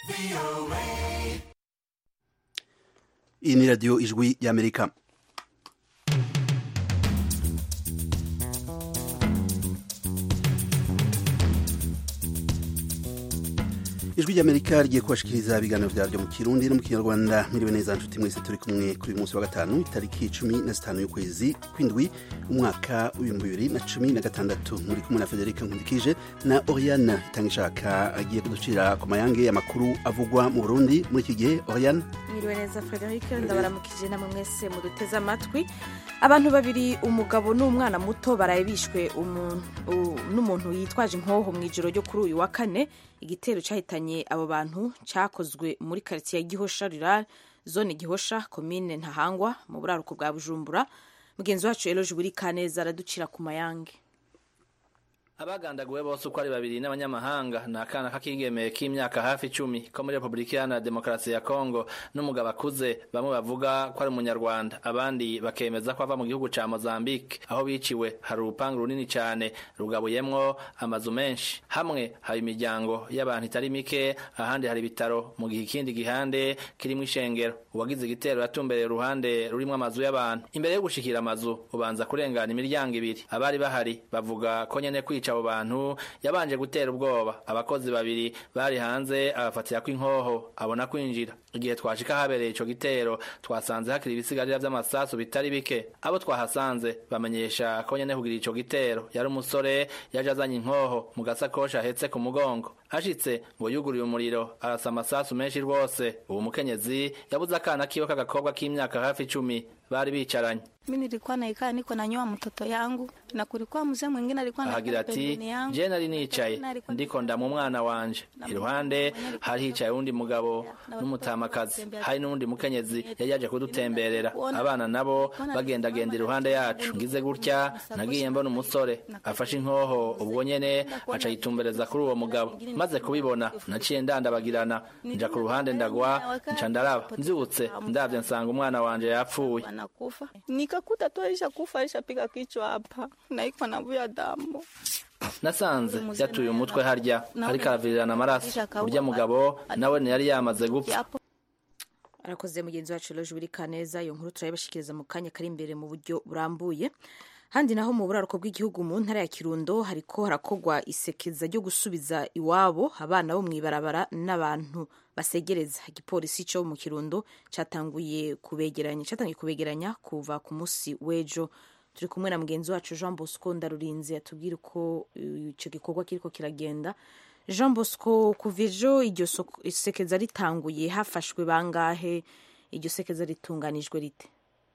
iyi ni radiyo ijwi y'amerika ijwi ry'amerika rigiye kubashikiriza ibiganiro vyaryo mu kirundi no mu kinyarwanda miriwe neza nshuti mwese turi kumwe kuri uyu munsi wa gatanu itariki cumi na zitanu y'ukwezi kw'indwi umwaka w'ibihumbi bibiri na cumi na gatandatu muri kumwe na federike nkundikije na oriane itangishaka agiye kuducira ku mayange y'amakuru avugwa mu burundi muri iki gihe oriane mwiriwe neza frederic ndabaramukije namwe mwese muduteze amatwi abantu babiri umugabo n'umwana muto baraye bishwe n'umuntu yitwaje inkoho mu ijoro ryo kuri uyu wa kane igitero cyahitanye abo bantu cyakozwe muri karitsiye ya gihosha rural zone gihosha komine ntahangwa mu buraruko bwa bujumbura mugenzi wacu eroje buri kaneza araducira ku mayange abagandaguwe bose uko ari babiri n'abanyamahanga ni akana k'akigeme k'imyaka hafi icumi ko muri repubulika iharanira demokarasi ya kongo n'umugabo akuze bamwe bavuga ko ari umunyarwanda abandi bakemeza ko ava mu gihugu ca mozambique aho biciwe hari urupangu runini cane rugabuyemwo amazu menshi hamwe haba imiryango y'abantu itari mike ahandi hari ibitaro mu gihe ikindi gihande kirimwo ishengero uwagize igitero yatumbereye uruhande rurimwo amazu y'abantu imbere yo gushikira amazu ubanza kurengana imiryango ibiri abari bahari bavuga ko nyene kwica abo bantu yabanje gutera ubwoba abakozi babiri bari hanze abafatira ko inkoho abona kwinjira igihe twashika habereye ico gitero twasanze hakiri ibisigarira vy'amasasu bitari bike abo twahasanze bamenyesha ko nyene kugira ico gitero yari umusore yaje azanye inkoho mu gasakoshi ahetse ku mugongo ashitse ngo yuguriye umuriro arasa amasasu menshi rwose uwo mukenyezi yabuze akana kiwe k'agakobwa k'imyaka hafi icumi bari bicaranye mi nilikuwa naikaa niko nanyoa mtoto yangu na kulikuwa mzee mwingine alikuwa ahagira ati je nari nicaye ndiko ndamu umwana wanje iruhande hari hicaye uwundi mugabo n'umutamakazi hari n'uwundi mukenyezi yari yaje kudutemberera abana nabo bagendagenda iruhande yacu ngize gutya nagiye mbona umusore afashe inkoho ubwo nyene aca yitumbereza kuri uwo mugabo maze kubibona naciye ndandabagirana nja ku ruhande ndagwa nca ndaraba nzibutse ndavye nsanga umwana wanje yapfuye nikakuta tu alishakufa alishapiga kichwa hapa na iko navuya damu nasanze yatuye umutwe harya ariko aravirirana amaraso urya mugabo nawe ntiyari yamaze gupfa arakoze mugenzi wacu eroje buri kaneza iyo nkuru turayibashikiriza mu kanya kari imbere mu buryo burambuye handi naho mu buraruko bw'igihugu mu ntara ya kirundo hariko harakogwa isekeza ryo gusubiza iwabo abana bo mw'ibarabara n'abantu basegereza igipolisi cyo mu kirundo cyatanguye kubegeranya cyatangiye kubegeranya kuva ku munsi w'ejo turi kumwe na mugenzi wacu jean bosco ndarurinze atubwira uko icyo gikorwa kiriko kiragenda jean bosco kuva ejo iryo sekeza ritanguye hafashwe bangahe iryo sekeza ritunganijwe rite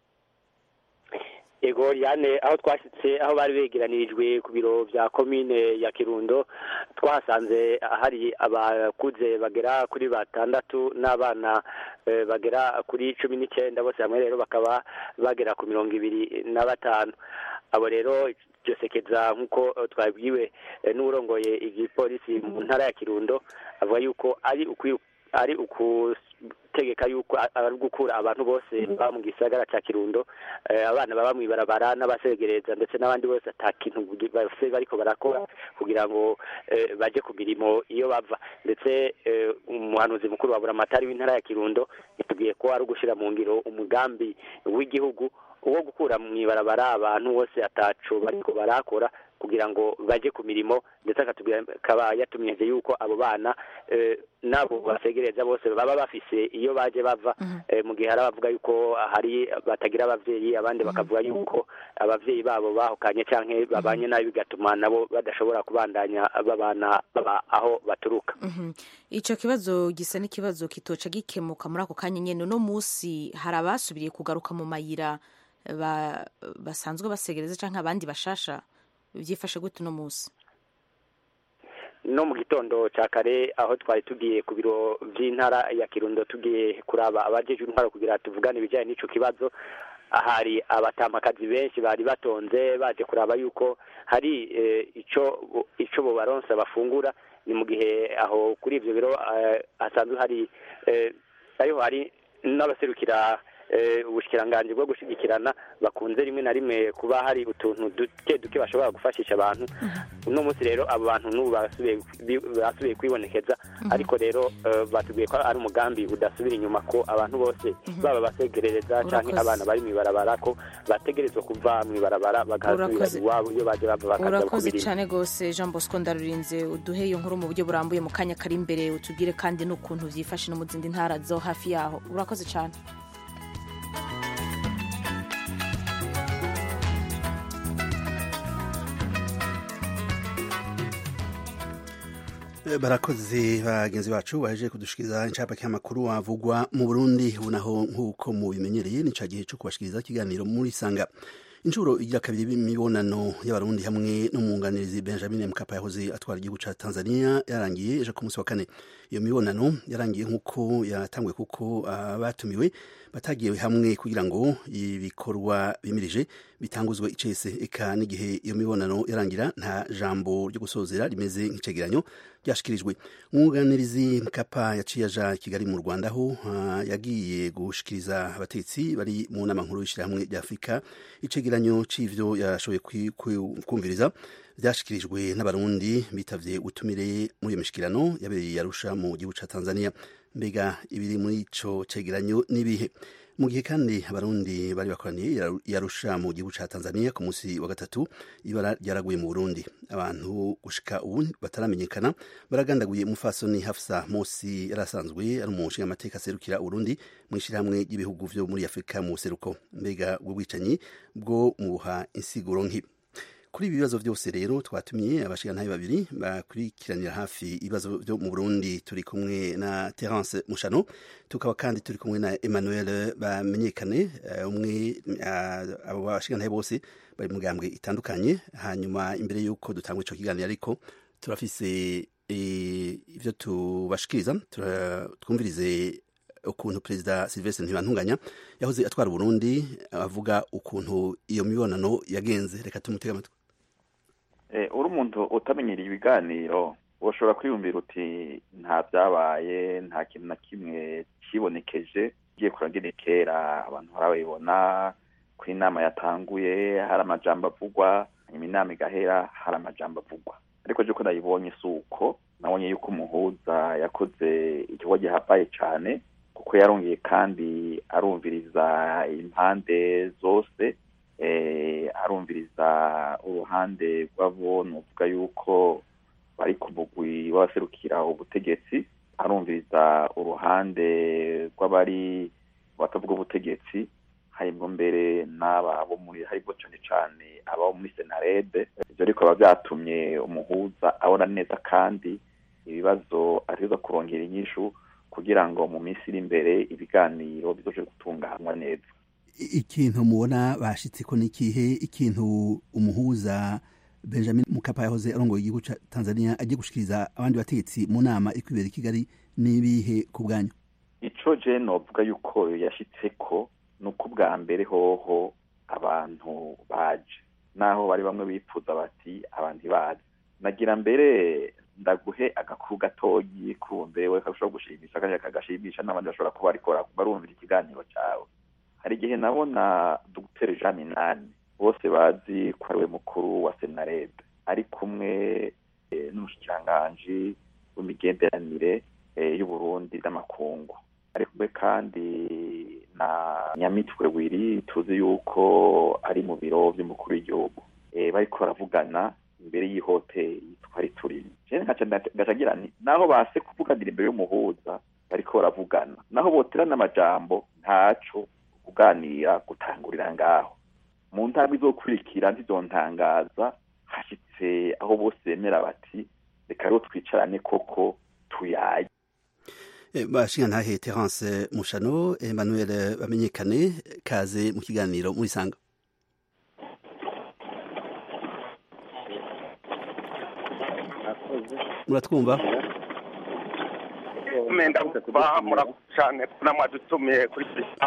ego yane aho twashyitse aho bari begeranirijwe ku biro bya komine ya kirundo twahasanze hari abakuze bagera kuri batandatu n'abana bagera kuri cumi n'icyenda bose hamwe rero bakaba bagera ku mirongo ibiri na batanu abo rero iryo sekeza nk'uko twabwiwe n'urongoye igipolisi mu ntara ya kirundo avuga yuko ari ari ugutegeka yuko ari gukura abantu bose baba mu gisagara cya kirundo abana baba mu ibarabara n'abasegereza ndetse n'abandi bose ata kintu bose bariko barakora kugira ngo baje ku mirimo iyo bava ndetse umuhanuzi mukuru wa buramatari w'intara ya kirundo yatubwiye ko ari ugushyira mu ngiro umugambi w'igihugu wo gukura mu ibarabara abantu bose ataco bariko barakora kugira ngo baje ku mirimo ndetse akaba yatumyeje yuko abo bana nabo basegereza bose baba bafise iyo baje bava mu gihe hari abavuga yuko hari batagira abavyeyi abandi bakavuga yuko abavyeyi babo bahukanye canke babanye nabi bigatuma nabo badashobora kubandanya babana baba aho baturuka ico kibazo gisa n'ikibazo kitoca gikemuka muri ako kanya nyene uno musi hari abasubiriye kugaruka mu mayira basanzwe basegereza canke abandi bashasha byifashe gute uno munsi no mu gitondo cya kare aho twari tugiye ku biro by'intara ya kirundo tugiye kuraba abajeje intwaro kugira tuvugane ibijyanye n'ico kibazo hari abatamakazi benshi bari batonze baje kuraba yuko hari ico ico bo baronsa bafungura ni mu gihe aho kuri ivyo biro hasanzwe hari ariho hari n'abaserukira ubushikiranganji bwo gushigikirana bakunze rimwe na rimwe kuba hari utuntu duke duke bashobora gufashisha abantu uno munsi rero abo bantu n'ubu basubiye kwibonekeza ariko rero batubwiye ko ari umugambi udasubira inyuma ko abantu bose baba basegerereza cyangwa abana bari mu ibarabara ko bategerezwa kuva mu ibarabara bagasubira iwabo iyo baje bava bakaza urakoze cyane rwose jean bosco ndarurinze uduhe iyo nkuru mu buryo burambuye mu kanya kari imbere utubwire kandi n'ukuntu byifashe no mu zindi ntara zo hafi yaho urakoze cyane barakoze bagenzi bacu baje kudushikiriza incapake y'amakuru avugwa mu burundi unaho nk'uko mubimenyereye ni ca gihe co kubashikiriza ikiganiro muri sanga inshuro igira kabiri y'imibonano y'abarundi hamwe n'umwunganirizi benjamin mkapa yahoze atwara igihugu ca tanzania yarangiye ejo ku munsi wa kane iyo mibonano yarangiye nk'uko yatanguye kuko abatumiwe uh, batagiye hamwe kugira ngo ibikorwa bimirije bitanguzwe icese eka n'igihe iyo mibonano yarangira nta jambo ryo gusozera rimeze nk'icegeranyo ryashikirijwe umwunganirizi mkapa yaciye aja kigali mu rwanda aho uh, yagiye gushikiriza abatetsi bari mu nama nkuru y'ishyirahamwe rya afurika icegeranyo c'ivyo yashoboye kumviriza vyashikirijwe n'abarundi bitavye utumire muri iyo mishikirano yabereye yarusha mu gihugu ca tanzania mbega ibiri muri ico cegeranyo n'ibihe mu gihe kandi abarundi bari bakoraniye yarusha mu gihugu ca tanzania ku munsi wa gatatu ibara ryaraguye mu burundi abantu gushika ubu bataramenyekana baragandaguye umufasoni hafsa mosi yari asanzwe ari umushinga amateka aserukira uburundi mu ishyirahamwe ry'ibihugu vyo muri afurika mu buseruko mbega ubwo bwicanyi bwo mubuha insiguro nk'ibi kuri ibi bibazo byose rero twatumiye abashigantahe babiri bakurikiranira hafi ibibazo byo mu Burundi turi kumwe na Terence Mushano tukaba kandi turi kumwe na Emmanuel bamenyekane umwe abo bashigantahe bose bari mu gambwe itandukanye hanyuma imbere y'uko dutangwa ico kiganiro ariko turafise ivyo tubashikiriza twumvirize ukuntu perezida Sylvestre Ntibantunganya yahoze atwara Burundi avuga ukuntu iyo mibonano yagenze reka tumutega amatwi uri umuntu utamenyereye ibiganiro ushobora kwiyumvira uti nta byabaye nta kintu na kimwe kibonekeje ugiye kurangire kera abantu barabibona ko inama yatanguye hari amajambo avugwa hanyuma inama igahera hari amajambo avugwa ariko ko nayibonye si uko nabonye yuko umuhuza yakoze igikorwa gihambaye cyane kuko yarongeye kandi arumviriza impande zose arumviriza uruhande rw'abo nuvuga yuko bari ku mugwi w'abaserukira ubutegetsi arumviriza uruhande rw'abari batavuga ubutegetsi harimwo mbere n'aba bo muri harimo cyane cyane abo muri senarede ibyo ariko biba byatumye umuhuza abona neza kandi ibibazo ariza kurongera inyishu kugira ngo mu minsi iri imbere ibiganiro bizoje gutunganywa neza ikintu mubona bashitse ko n'ikihe ikintu umuhuza benjamin mukapa yahoze arongoye igihugu ca tanzania agiye gushikiriza abandi bategetsi mu nama iri kwibera i kigali n'ibihe ku bwanyu ico je novuga yuko yashitse ko ni uko ubwa mbere hoho abantu baje naho bari bamwe bipfuza bati abantu bazi nagira mbere ndaguhe agakuru gatoyi kumbewe kashobora gushimisha kandi kagashimisha n'abandi bashobora kuba ariko barumvira ikiganiro cyawe hari igihe nabona dogiteri jean minani bose bazi ko ariwe mukuru wa senarede ari kumwe n'umushikiranganji w'imigenderanire y'uburundi n'amakungu ari kumwe kandi na nyamitwe wiri tuzi yuko ari mu biro by'umukuru w'igihugu bariko baravugana imbere y'ihoteli twari turimo ngacagira nti naho base kuvuganira imbere y'umuhuza bariko baravugana naho boterana amajambo ntaco kuganira gutangurira ngaho mu ntambwe izokurikira ntizontangaza hashitse aho bose bemera bati reka rero twicarane koko tuyaye bashingantahe terence mushano emmanuel bamenyekane kaze mu kiganiro muri sanga muratwumva murakoze cyane namwadutumiye kuri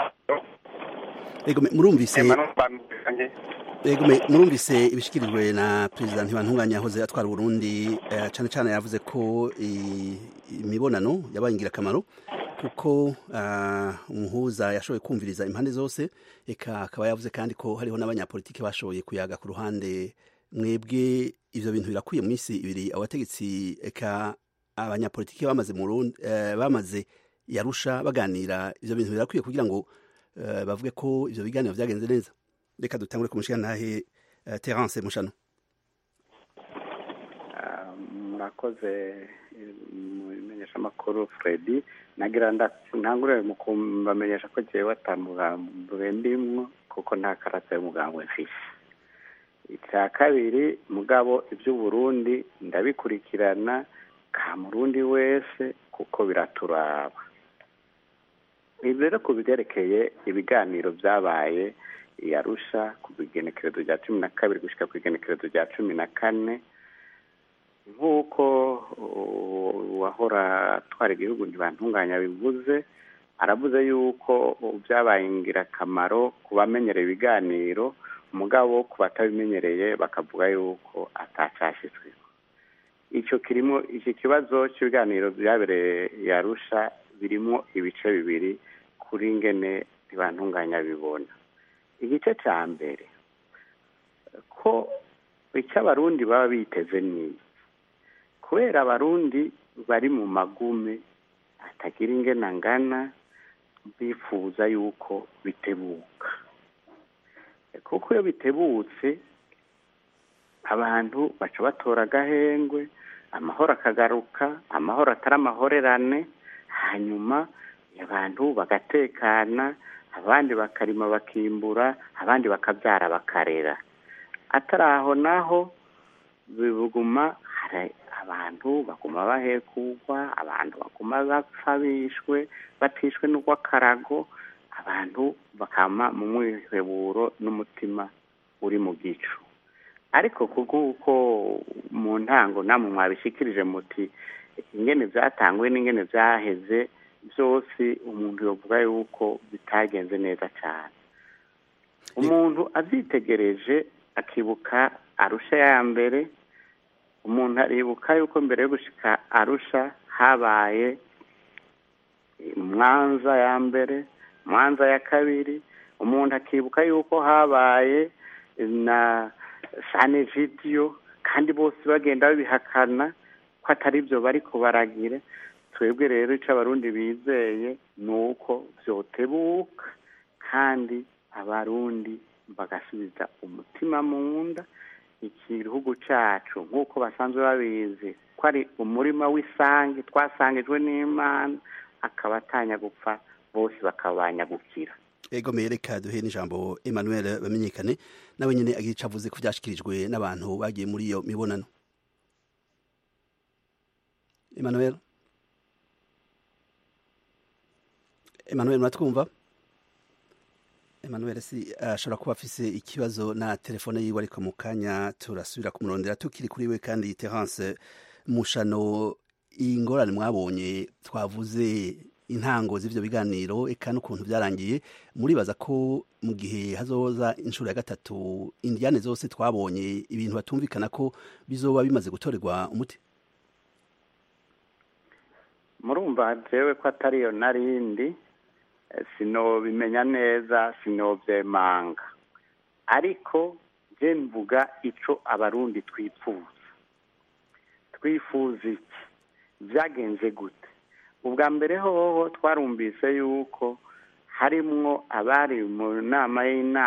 ego murumvise ego murumvise ibishikirijwe na perezida ntibantunganya yahoze atwara Burundi cyane cyane yavuze ko imibonano yabaye ingirakamaro kuko umuhuza yashoboye kumviriza impande zose eka akaba yavuze kandi ko hariho n'abanyapolitiki bashoboye kuyaga ku ruhande mwebwe ivyo bintu birakwiye mu minsi ibiri abategetsi eka abanyapolitiki bamaze mu bamaze yarusha baganira ivyo bintu birakwiye kugira ngo bavuge ko ivyo biganiro vyagenze neza reka dutangure ku mushikantahe terence mushano murakoze mu imenyeshamakuru fredi nagira ntangure mu kubamenyesha ko jewe atamugambi ndimwo kuko nta karata y'umugambwe mfise icya kabiri mugabo iby'uburundi ndabikurikirana ka murundi wese kuko biraturaba ibi rero ku bigerekeye ibiganiro byabaye yarusha ku igenekerezo rya cumi na kabiri gushyika ku igenekerezo rya cumi na kane nk'uko uwahora atwara igihugu ntibantunganya bivuze aravuze yuko byabaye ingirakamaro ku bamenyereye ibiganiro umugabo ku batabimenyereye bakavuga yuko atacashitswe icyo kirimo iki kibazo cy'ibiganiro byabereye yarusha birimo ibice bibiri kuri ngene ntibantunganya bibona igice cya mbere ko icyo abarundi baba biteze ni kubera abarundi bari mu magume atagira ingena ngana bifuza yuko bitebuka kuko iyo bitebutse abantu baca batora agahengwe amahoro akagaruka amahoro atari amahorerane hanyuma abantu bagatekana abandi bakarima bakimbura abandi bakabyara bakarera atari aho naho biguma hari abantu baguma bahekugwa abantu baguma bapfa bishwe batishwe n'urw'akarago abantu bakama mu mwiheburo n'umutima uri mu gicu ariko kuko mu ntango namwe mwabishikirije muti ingene byatanguwe n'ingene byaheze byose umuntu yavuga yuko bitagenze neza cyane umuntu abyitegereje akibuka arusha ya mbere umuntu aribuka yuko mbere yo gushika arusha habaye mwanza ya mbere mwanza ya kabiri umuntu akibuka yuko habaye na sane vidiyo kandi bose bagenda babihakana ko atari byo bari kubaragira twebwe rero icyo abarundi bizeye ni uko byotebuka kandi abarundi bagasubiza umutima mu nda igihugu cyacu nk'uko basanzwe babizi ko ari umurima w'isange twasangijwe n'imana akaba atanya gupfa bose bakabanya gukira ego reka duhe n'ijambo emmanuel bamenyekane nawe nyine agira icyo avuze ko byashyikirijwe n'abantu bagiye muri iyo mibonano emmanuel emmanuel muratwumva emmanuel si ashobora kuba afise ikibazo na telefone yiwe ariko mu kanya turasubira kumurondera tukiri kuri we kandi terence mushano ingorane mwabonye twavuze intango z'ivyo biganiro eka n'ukuntu byarangiye muribaza ko mu gihe hazoza inshuro ya gatatu indiyane zose twabonye ibintu batumvikana ko bizoba bimaze gutorerwa umuti murumva jewe ko atariyo narindi sinobimenya neza sinovyemanga ariko je mvuga ico abarundi twifuza twifuza iki vyagenze gute ubwa mbere hoho twarumvise yuko harimwo abari mu nama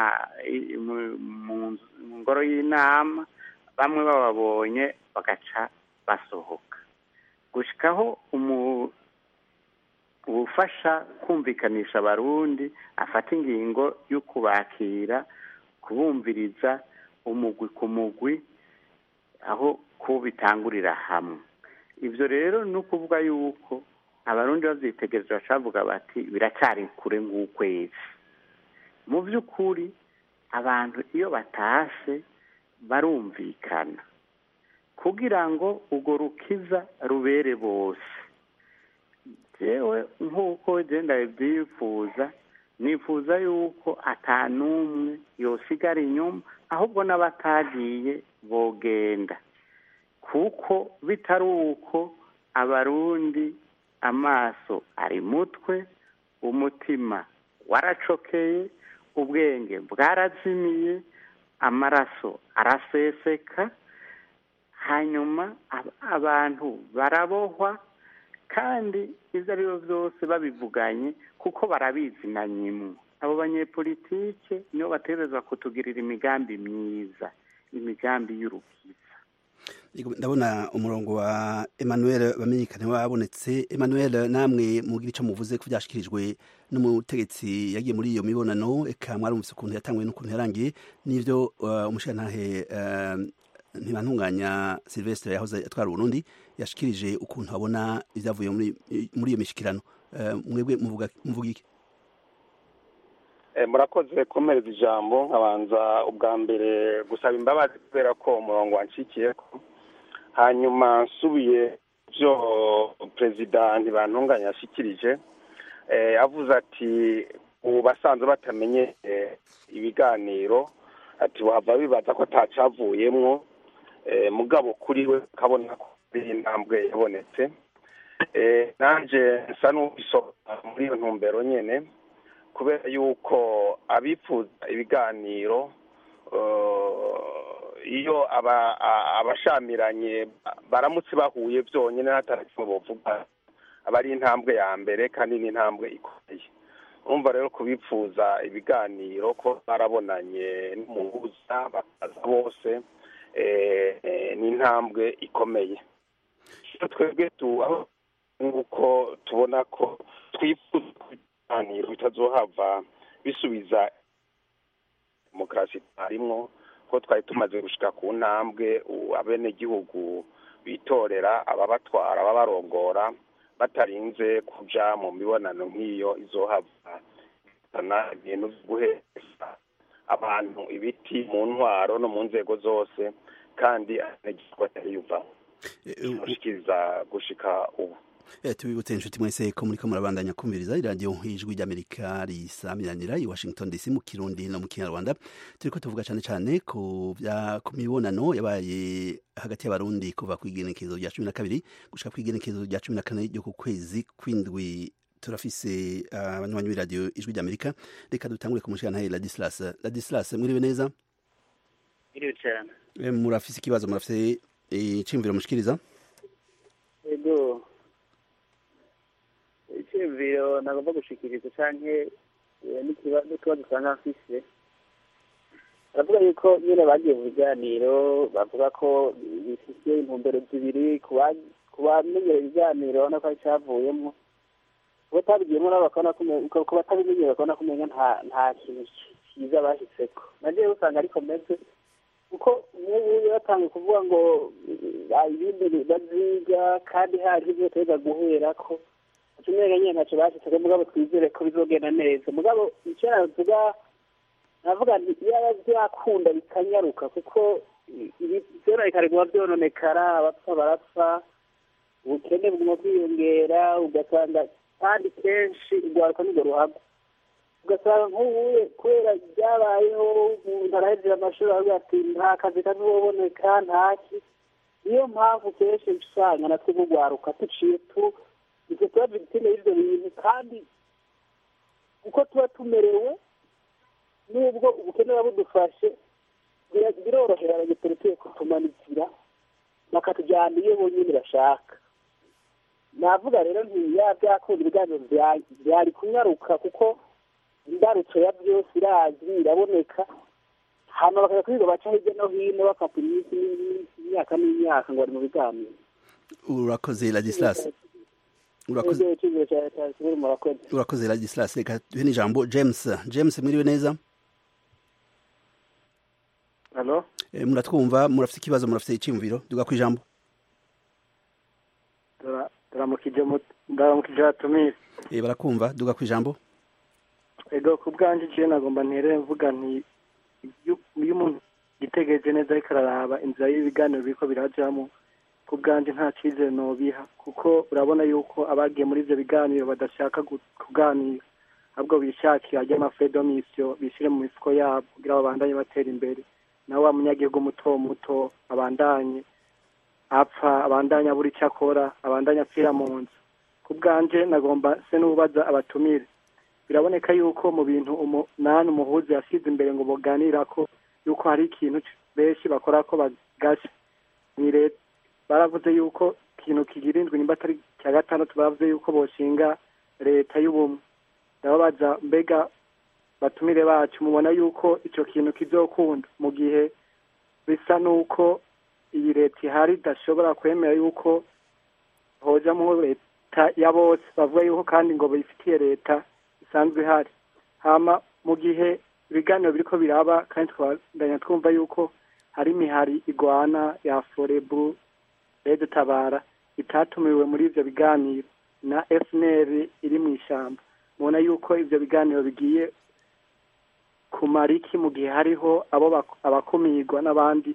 mu ngoro y'inama bamwe bababonye bagaca basohoka gushikaho ubufasha kumvikanisha abarundi afata ingingo yo kubakira kubumviriza umugwi ku mugwi aho ko bitangurira hamwe ibyo rero ni ukuvuga yuko abarundi babyitegereje bacavuga bati biracyari kure nk'ukwezi mu by'ukuri abantu iyo batashe barumvikana kugira ngo urwo rukiza rubere bose yewe nk'uko genda byifuza nifuza yuko atanumwe yosigara inyuma ahubwo n'abatagiye bogenda kuko bitari uko abarundi amaso ari mutwe umutima waracokeye ubwenge bwarazimiye amaraso araseseka hanyuma abantu barabohwa kandi ibyo ari byo byose babivuganye kuko barabizi na nyimwe abo banyepolitike nibo bategereza kutugirira imigambi myiza imigambi y'urukiza ndabona umurongo wa emmanuel bamenyekane wabonetse emmanuel namwe mugira icyo muvuze ko byashyikirijwe n'umutegetsi yagiye muri iyo mibonano eka mwarumvise ukuntu yatanguye n'ukuntu yarangiye n'ibyo umushirantahe ntibantunganya silvestre yahoze atwara uburundi yashikirije ukuntu abona ibyavuye muri iyo mishyikirano mwebwe muvuga iki murakoze komereza ijambo nkabanza ubwa mbere gusaba imbabazi kubera ko umurongo wanshikiye ko hanyuma nsubiye byo perezida ntibantunganya yashyikirije avuze ati ubu basanzwe batamenye ibiganiro ati wava bibaza ko atacavuyemwo mugabo kuri we ukabona ko ari intambwe yabonetse nanjye nsa n'ubisobanura muri iyo ntumbero nyine kubera yuko abifuza ibiganiro iyo abashamiranye baramutse bahuye byonyine hatarakiwe bavuga aba ari intambwe ya mbere kandi ni intambwe ikomeye urumva rero kubifuza ibiganiro ko barabonanye n'umuhuza bakaza bose ni intambwe ikomeye twebwe aho nk'uko tubona ko twifuza ibiganiro bitazohava bisubiza demokarasi tarimwo ko twari tumaze gushika ku ntambwe abenegihugu bitorera ababatwara ababarongora batarinze kuja mu mibonano nk'iyo izohava izana ibintu vyo guheza abantu ibiti mu ntwaro no mu nzego zose kandi abenegihugu batariyumvamo gushikiriza gushika ubu tubibutse inshuti mwese ko muriko murabandanya kumviriza iradiyo ijwi ry'amerika risamiranira i washington dc mu kirundi no mu kinyarwanda turiko tuvuga cane cane ku mibonano yabaye hagati y'abarundi kuva ku igenekezo rya cumi na kabiri gushika ku igenekezo rya cumi na kane ryo ku kwezi kw'indwi turafise abanywanyi b'iradiyo ijwi ry'amerika reka dutangure ku mushirantahe ladislas ladislas mwiriwe neza mwiriwe cane murafise ikibazo murafise iciyumviro mushikiriza ego icyumviro nagomba gushikiriza canke n'ikibazo usanga mfise baravuga yuko nyine bagiye mu biganiro bavuga ko bifite intumbero zibiri ku bamenyera ibiganiro urabona ko cyavuyemo ku batabigiyemo nabo bakabona ko batabimenyera bakabona ko umenya nta kintu cyiza bashyitseko nagiye usanga ariko meze kuko nk'ubu batanga kuvuga ngo ibindi baziga kandi hari ibyo bateza guhera ko tumenya nyine ntacyo bashyitseko mugabo twizere ko bizogenda neza mugabo icyo navuga navuga nti iyo byakunda bikanyaruka kuko byononekara biguma byononekara abapfa barapfa ubukene buguma bwiyongera ugasanga kandi kenshi urwaruka nirwo ruhagwa ugasanga nk'ubu kubera byabayeho umuntu arahejeje amashuri aravuga ati nta kazi kazoboneka ntaki niyo mpamvu kenshi usanga natwe mugwaruka duciye tu ivyo tuba victime y'ivyo bintu kandi uko tuba tumerewe nubwo ubukene buba budufashe birorohera abanyepolitike kutumanikira bakatujyana iyo bonyine bashaka navuga rero ntiya byakunda ibiganiro byari kunyaruka kuko imbarutso ya byose irazwi iraboneka hano bakajya kwiga baca hirya no hino bafata iminsi n'iminsi imyaka n'imyaka ngo bari mu biganiro urakoze ladislas urakoze ladislas reka duhe n'ijambo james james mwiriwe neza halo muratwumva murafite ikibazo murafite icyumviro duga ku ijambo ndaramukije atumire barakumva duga ku ijambo ego ku bwanjye je nagomba nterere mvuga nti iyo umuntu yitegereje neza ariko araraba inzira y'ibiganiro biriko birajamo ku bwanjye nta cyizere nobiha kuko urabona yuko abagiye muri ivyo biganiro badashaka kuganira ahubwo bishakira ry'amafredomisiyo bishyire mu mifuko yabo kugira babandanye batera imbere nawe wa munyagihugu muto muto abandanye apfa abandanye abura icyo akora abandanye apfira mu nzu ku bwanje nagomba se n'ubaza abatumire biraboneka yuko mu bintu umunani umuhuza yasize imbere ngo buganira ko yuko hari ikintu benshi bakora ko bagasha ni leta baravuze yuko ikintu kigira indwi nimba atari cya gatandatu baravuze yuko boshinga leta y'ubumwe ndababaza mbega batumire bacu mubona yuko icyo kintu kizokunda mu gihe bisa n'uko iyi leta ihari idashobora kwemera yuko hojamo leta ya bose bavuga yuko kandi ngo bifitiye leta isanzwe ihari hama mu gihe ibiganiro biriko biraba kandi twabandanya twumva yuko hari imihari igwana ya forebu rede tabara itatumiwe muri ivyo biganiro na fnr iri mu ishyamba mubona yuko ivyo biganiro bigiye kumara iki mu gihe hariho abo abakumirwa n'abandi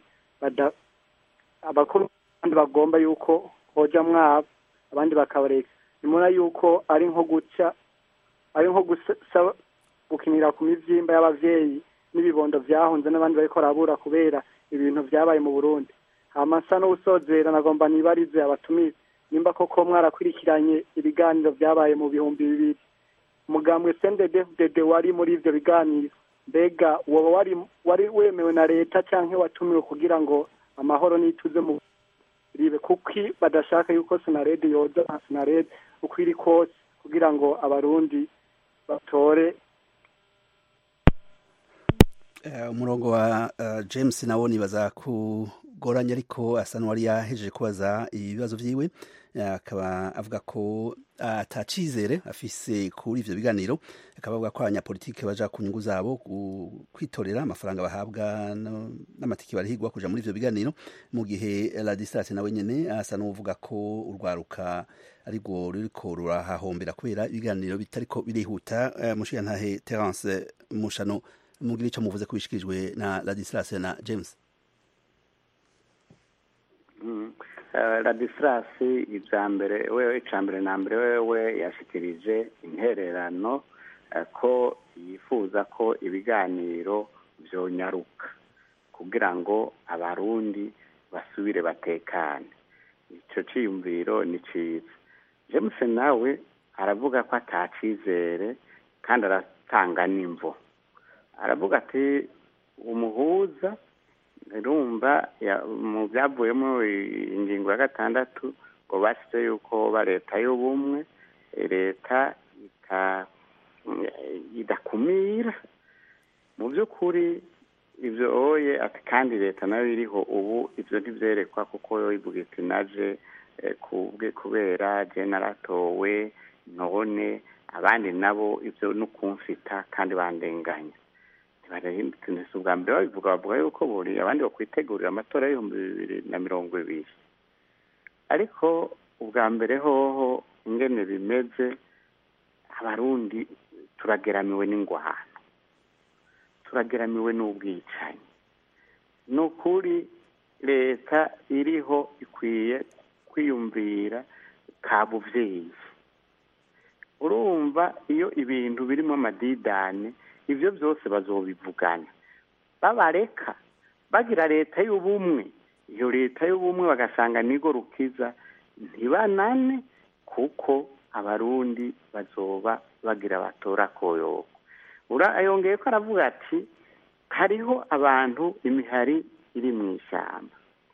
abandi bagomba yuko hoja mwabo abandi bakabareka nimubona yuko ari nko guca ari nko gusa gukinira ku mivyimba y'abavyeyi n'ibibondo vyahunze n'abandi bariko barabura kubera ibintu vyabaye mu burundi hama nsa n'uwusozera nagomba nibarize abatumire nimba koko mwarakurikiranye ibiganiro vyabaye mu bihumbi bibiri umugambwe sndedfdd wari muri ivyo biganiro mbega woba wari wari wemewe na leta canke watumiwe kugira ngo amahoro n'ituze mu ribe kuki badashaka yuko sinarede yoza nka sinarede uko iri kose kugira ngo abarundi batore umurongo wa james nawo nibaza kugoranya ariko asa n'uwari yahejeje kubaza ibibazo vyiwe akaba avuga ko atacizere afise kuri ivyo biganiro akaba avuga ko abanyapolitike baja ku nyungu zabo kwitorera amafaranga bahabwa n'amatiki barihigwa kuja muri ivyo biganiro mu gihe ladislas nawe nyene asa n'uvuga ko urwaruka ariko ruriko rurahahombera kubera ibiganiro bitariko birihuta mushigantahe terence mushano mugira ico muvuze ko bishikirijwe na ladislas na james ladislas ibya mbere wewe icya mbere na mbere wewe yashikirije intererano ko yifuza ko ibiganiro byonyaruka kugira ngo abarundi basubire batekane icyo cyiyumviro ni cyiza james nawe aravuga ko atacizere kandi aratanga n'imvo aravuga ati umuhuza rumva mu byavuyemo ingingo ya gatandatu ngo bashyize yuko ba leta y'ubumwe leta idakumira mu by'ukuri ibyo oye ati kandi leta nayo iriho ubu ibyo ntibyerekwa kuko yo ivuga iti naje kubera naratowe none abandi nabo ibyo ni ukumfita kandi bandenganya si ubwa mbere babivuga bavuga yuko buri abandi bakwitegurira amatora y'ibihumbi bibiri na mirongo ibiri ariko ubwa mbere hoho ingene bimeze abarundi turageramiwe n'ingwano turageramiwe n'ubwicanyi ni ukuri leta iriho ikwiye kwiyumvira ka buvyeyi urumva iyo ibintu birimo amadidane ibyo byose bazobivugana babareka bagira leta y'ubumwe iyo leta y'ubumwe bagasanga nigo rukiza ntibanane kuko abarundi bazoba bagira batora koyoko yongeye ko aravuga ati hariho abantu imihari iri mu ishyamba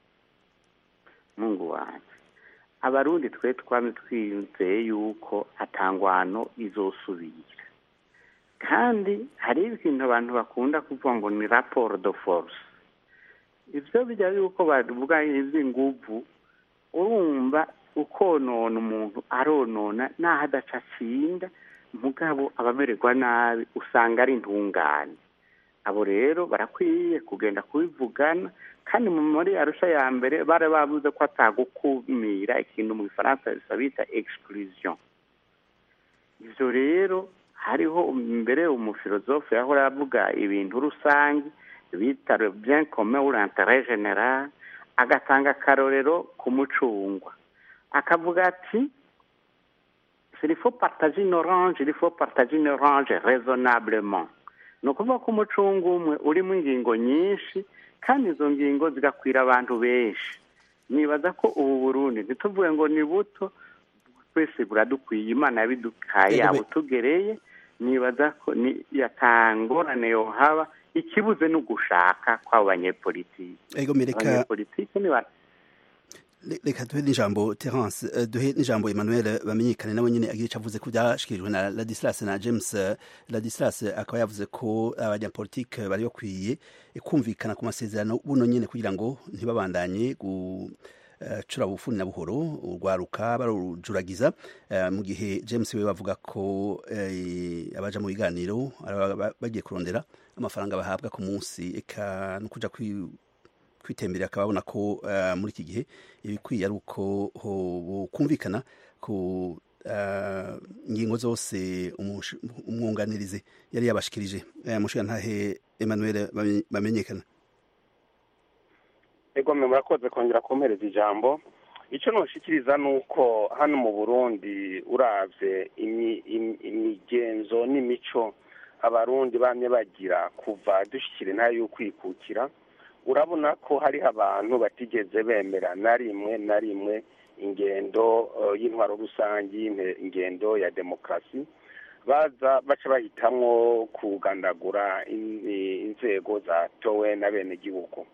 mungu wanjye abarundi twe twame twiyumveye yuko atangwano izosubira kandi hari ibintu abantu bakunda kuvuga ngo ni raporo do force ibyo bijya yuko bavuga iby'inguvu urumva ukonona umuntu aronona naho adaca atsinda mugabo abamererwa nabi usanga ari intungane abo rero barakwiye kugenda kubivugana kandi muri arusha ya mbere bari bavuze ko atagukumira ikintu mu gifaransa bita exclusion ibyo rero hariho mbere umufilozofe yahora avuga ibintu rusange bita bien commun ou l'intérêt général agatanga akarorero ku mucungwa akavuga ati il faut partager une orange il faut partager une orange raisonnablement ni ukuvuga ko umucunga umwe urimo ingingo nyinshi kandi izo ngingo zigakwira abantu benshi nibaza ko ubu burundi ntituvuge ngo ni buto twese buradukwiye imana yabidukaye Ego, abo be- tugereye nibaza ko ni yatangorane yohaba ikibuze ni ugushaka kw'abo banyepolitiki ego mereka abanyepolitiki ni ba- Le- reka duhe n'ijambo terence eh, duhe n'ijambo emmanuel bamenyekane nawe nyine agira icyo avuze ku byashikirijwe na ladislas na james eh, ladislas akaba yavuze ko abanyapolitike bari bakwiye kumvikana ku masezerano buno nyine kugira ngo ntibabandanye gucura bufuni na buhoro urwaruka barujuragiza eh, mu gihe james we bavuga ko eh, abaja mu biganiro araba ba- bagiye kurondera amafaranga bahabwa ku munsi eka no kuja kwi kwitemberera akaba abona ko eh, muri iki gihe ibikwiye ari uko ho- kumvikana ku eh, ngingo zose umush- umwunganirizi yari yabashikirije Eh, mushigantahe emmanuel Bame- bamenyekana ego mwe murakoze kongera kumpereza ijambo icyo nushikiriza ni uko hano mu burundi uravye imi- imi- imigenzo n'imico abarundi bamye bagira kuva dushyikira intara y'ukwikukira urabona ko hariho abantu batigeze bemera na rimwe na rimwe ingendo eh, y'intwaro rusange y'inte- ingendo ya demokarasi baza baca bahitamwo kugandagura in- inzego zatowe na bene gihugu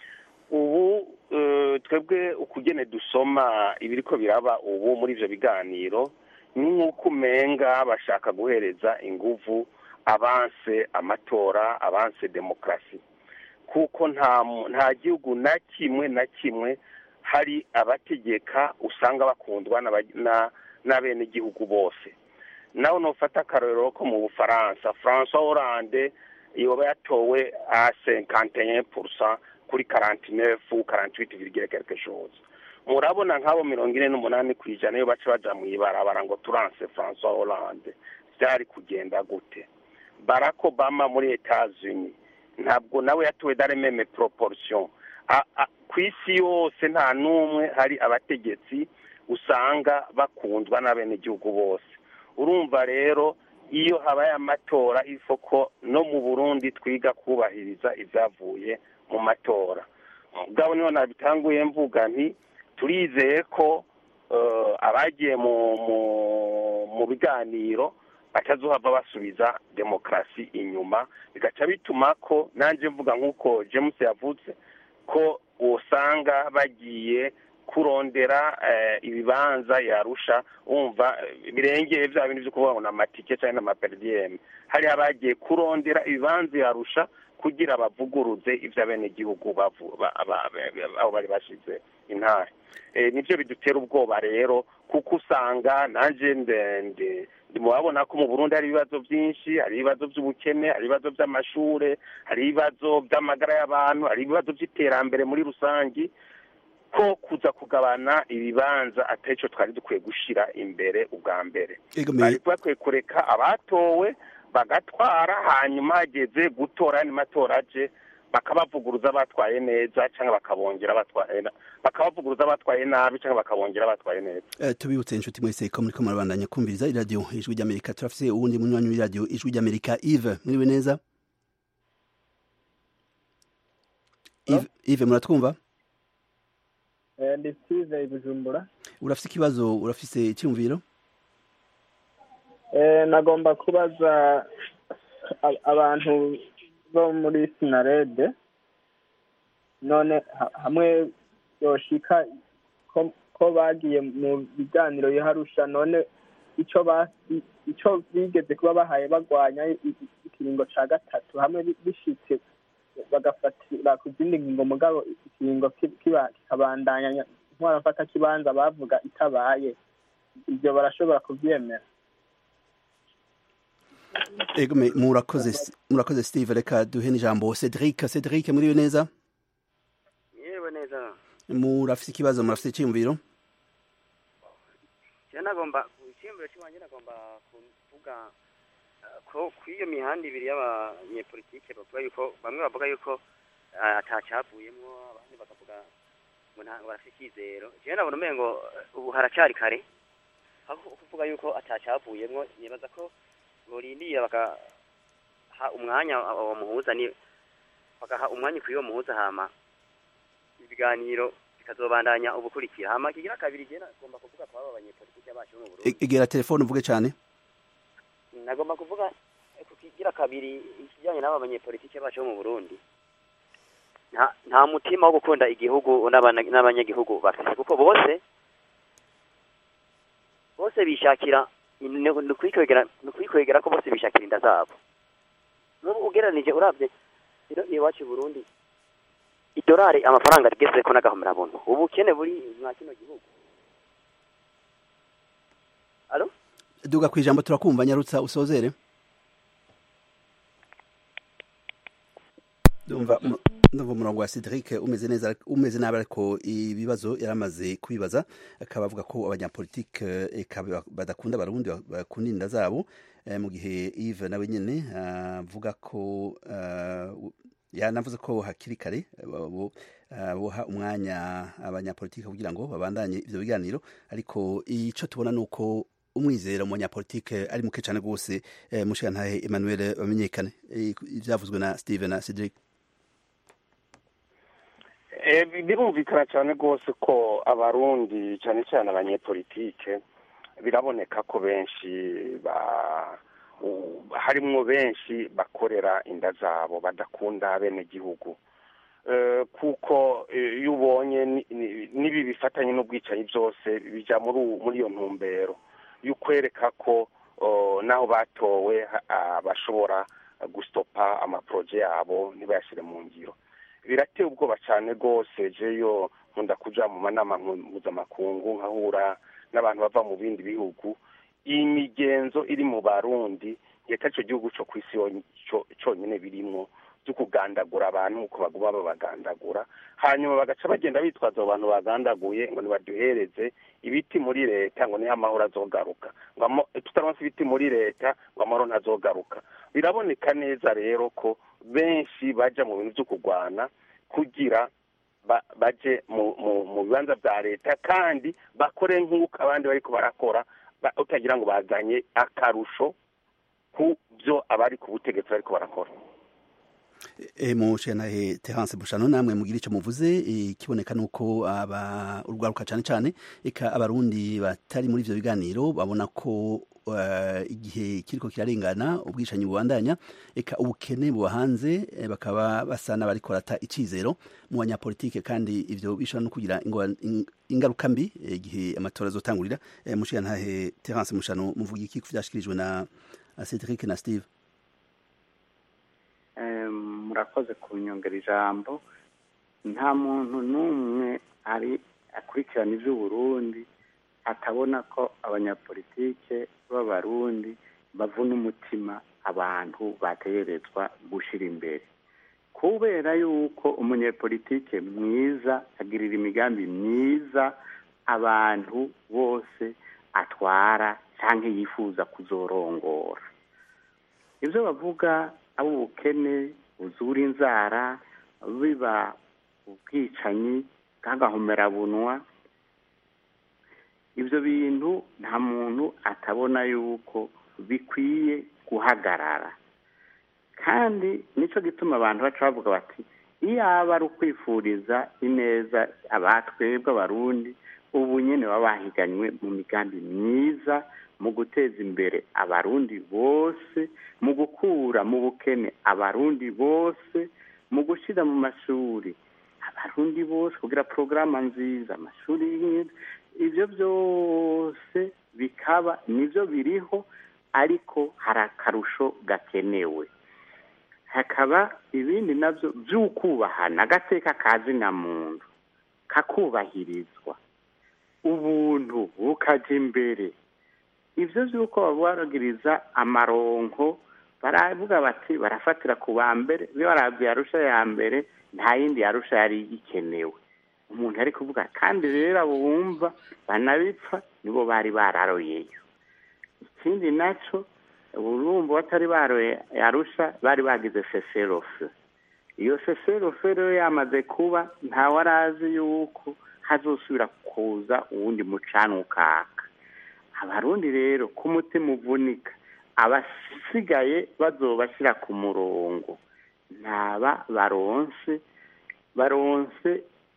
ubu eh, twebwe ukugene dusoma ibiriko biraba ubu muri ivyo biganiro ni nk'uko umenga bashaka guhereza inguvu abanse amatora abanse demokarasi kuko nta mu- nta gihugu na kimwe na kimwe hari abategeka usanga bakundwa n'aba- na- n'abenegihugu bose nawe nufata akarorero ko mu bufaransa francois hollande yoba yatowe a cinquante et un pourcent kuri quarante neuf quarante huit virgule quelque chose murabona nk'abo mirongo ine n'umunani ku ijana iyo baca baja mw'ibarabara ngo turanse francois hollande vyari kugenda gute barack obama muri etats-unis ntabwo nawe yatowe dans les mêmes proportions A- a- ku isi yose nta n'umwe hari abategetsi usanga bakundwa n'abenegihugu bose urumva rero iyo habaye amatora ifoko no mu burundi twiga kubahiriza ibyavuye mu matora ubwabo niho nabitanguye mvuga nti turizeye ko eh, abagiye mu mu- mu biganiro batazohava basubiza demokarasi inyuma bigaca bituma ko nanjye mvuga nk'uko james yavutse ko usanga bagiye kurondera eh, ibibanza yarusha wumva eh, birengeye bya bintu byo kuvuga ngo ni amatike cyangwa n'amaperidiyeme hariho abagiye kurondera ibibanza yarusha kugira bavuguruze ibyo abenegihugu bavu- ba- ba- ba- aho bari bashize intare Eh, nibyo bidutera ubwoba rero kuko usanga nanjye ndende murabona ko mu burundi hari ibibazo byinshi hari ibibazo by'ubukene hari ibibazo by'amashure hari ibibazo by'amagara y'abantu hari ibibazo by'iterambere muri rusange ko kuza kugabana ibibanza atari cyo twari dukwiye gushyira imbere ubwa mbere Ego bari me- bakwiye kureka abatowe bagatwara hanyuma hageze gutora andi matora aje bakabavuguruza batwaye neza cyangwa bakabongera batwaye na- bakabavuguruza batwaye nabi cyangwa bakabongera batwaye neza Eh, tubibutse inshuti mwese ko muriko murabandanya kumviriza iradiyo ijwi ry'amerika turafise uwundi munywanyi w'iradiyo ijwi ry'amerika ive muriwe neza Yves- Yves muratwumva ndi steve i bujumbura urafise ikibazo urafise icyumviro Eh, nagomba kubaza a- abantu bo muri sinarede none ha- hamwe yoshika ko ko bagiye mu biganiro yiharusha none ico ba ico bigeze kuba bahaye bagwanya i- i- ikiringo ca gatatu hamwe bi- bishitse bagafatira ku zindi ngingo mugabo ikiringo ki- kiba- kikabandanya ntwarafata kibanza bavuga itabaye ivyo barashobora kuvyemera ego me- murakoze murakoze steve reka duhe n'ijambo cedric cedric muriwe neza yewe neza murafise ikibazo murafise icyumviro je nagomba icyiyumviro cy'iwanjye nagomba kuvuga eh, ko kuri iyo mihanda ibiri y'abanyepolitike bavuga yuko bamwe bavuga yuko eh, atacavuyemwo abandi bakavuga ngo ntabwo barafite icyizero jewe nabona umengo eh, ubu haracyari kare aho kuvuga yuko atacavuyemwo nibaza ko borindira bakaha umwanya uwo muhuza ni bagaha umwanya kuri uwo muhuza hama ibiganiro kikazobandanya ubukurikira hama kigira kabiri je nagomba kuvuga kwa aba banyepolitike bacu mu Burundi E- egera telefone uvuge cyane nagomba kuvuga ku kigira kabiri ikijyanye n'aba banyepolitike bacu bo mu Burundi nta nta mutima wo gukunda igihugu n'abana- n'abanyagihugu bafite kuko bose bose bishakira ni ni ukwikwegera ni ukwikwegera ko bose bishakira inda zabo n'ubu ugereranije urabye rero iwacu i Burundi idolari amafaranga rigeze ko n'agahomera buntu ubukene buri mwa kino gihugu Alo? duga ku ijambo turakumva nyarutsa usozere ndumva mu- ndumva umurongo wa Cedric umeze neza umeze nabi ariko ibibazo yaramaze kwibaza akaba avuga ko abanyapolitike eka badakunda abarundi bakunda inda zabo eh, mu gihe Yves nawe nyene avuga ko eh, yanavuze ko hakiri kare eh, bo- eh, boha umwanya abanyapolitike kugira ngo babandanye ivyo biganiro ariko ico tubona nuko umwizero mu banyapolitike ari muke cyane rwose eh, mushigantahe Emmanuel bamenyekane Eh, ivyavuzwe na Steven na Cedric Eh, birumvikana cyane rwose ko abarundi cyane cyane abanyepolitike biraboneka ko benshi ba u- harimwo benshi bakorera inda zabo badakunda bene gihugu Eh, kuko eh, iyo ubonye ni- ni- n'ibi bifatanye n'ubwicanyi byose bija muri uwu- muri iyo ntumbero y'ukwereka ko oh, naho batowe ha- ah, bashobora gustopa amaporoje yabo ntibayashyire mu ngiro birateye ubwoba cyane rwose jeyo nkunda kuja mu manama mpu- mpuzamakungu nkahura n'abantu bava mu bindi bihugu iyi migenzo iri mu barundi yeka ico gihugu co kw'isi yo- co- conyene birimwo byo kugandagura abantu uko baguma babagandagura hanyuma bagaca bagenda bitwaza abo bantu bagandaguye ngo nibaduhereze ibiti muri leta ngo niho amahoro azogaruka ngo amo- tutaronse ibiti muri leta ngo amahoro ntazogaruka biraboneka neza rero ko benshi baja mu bintu vyo kurwana kugira ba- baje mu mu mu bibanza vya leta kandi bakore nk'uko abandi bariko barakora ba- utagira ngo bazanye akarusho ku byo abari ku butegetsi bariko barakora e, mushigantahe Terence Bushano namwe mugira ico muvuze eh, ikiboneka nuko aba urwaruka cyane cyane eka abarundi batari muri ivyo biganiro babona ko eh, igihe kiriko kirarengana ubwishanyi bubandanya eka ubukene buba hanze eh, bakaba basa n'abariko barata icizero mu banyapolitike kandi ivyo bishobora no kugira ingwa- in- ingaruka mbi eh, igihe amatora azotangurira eh, mushigantahe Terence Mushano muvuga iki ku vyashikirijwe na na Cedric na Steve Em, murakoze kunyongera ijambo nta muntu n'umwe ari akurikirana iby'uburundi atabona ko abanyapolitike b'abarundi bavuna umutima abantu bategerezwa gushyira imbere kubera yuko umunyepolitike mwiza agirira imigambi myiza abantu bose atwara cyangwa yifuza kuzorongora ibyo bavuga abo ubukene buzura inzara biba ubwicanyi bw'agahomerabunwa ibyo bintu nta muntu atabona yuko bikwiye guhagarara kandi nicyo gituma abantu baca bavuga bati iyo aba ari ukwifuriza ineza abatwebwe abarundi ubu nyine baba bahiganywe mu migambi myiza mu guteza imbere abarundi bose mu gukura mu bukene abarundi bose mu gushyira mu mashuri abarundi bose kugira porogaramu nziza amashuri y'imyenda ibyo byose bikaba nibyo biriho ariko hari akarusho gakenewe hakaba ibindi nabyo by'ukubahana agateka kazina muntu kakubahirizwa ubuntu bukajya imbere ibyo by'uko babaragiriza amaronko baravuga bati barafatira ku ba mbere iyo barabye yarusha ya mbere nta yindi yarusha yari ikenewe umuntu ari kuvuga kandi rero abo bumva banabipfa nibo bari bararoyeyo ikindi nacyo urumva batari baroye yarusha bari bagize seserofe iyo seserofe rero yamaze kuba ntawe arazi yuko hazosubira kuza uwundi mucana ukaka abarundi rero ku mutima uvunika abasigaye bazobashyira ku murongo ntaba baronse baronse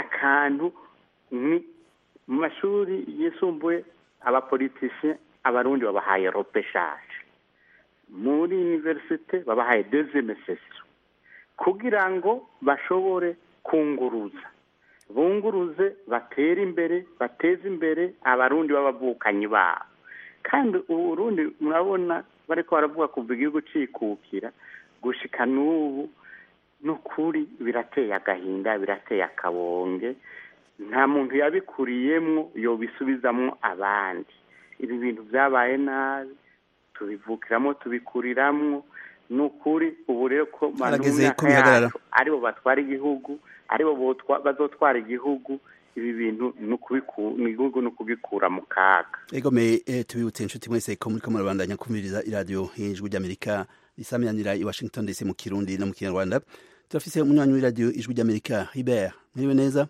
akantu ni mu mashuri yisumbuye abapolitisiye abarundi babahaye ropeshaje muri univerisite babahaye dezeme sesiyo kugira ngo bashobore kunguruza bunguruze batere imbere bateze imbere abarundi b'abavukanyi babo kandi uburundi murabona bariko baravuga kuva igihugu cikukira gushika n'ubu n'ukuri birateye agahinda birateye akabonge nta muntu yabikuriyemwo yobisubizamwo abandi ibi bintu byabaye nabi tubivukiramo tubikuriramwo ni ukuri ubu rero ko mu Harageze myaka ko bihagarara. yacu aribo batwara igihugu aribo botwa- bazotwara igihugu ibi bintu ni ukubiku- ni igihugu ni ukugikura mu kaga egome eh, tubibutse inshuti mwese ko muriko murabandanya kumviriza iradiyo ijwi ry'amerika risamiranira i washington dc mu kirundi no mu kinyarwanda turafise umunywanyi w'iradiyo ijwi ry'amerika hibert mwiriwe neza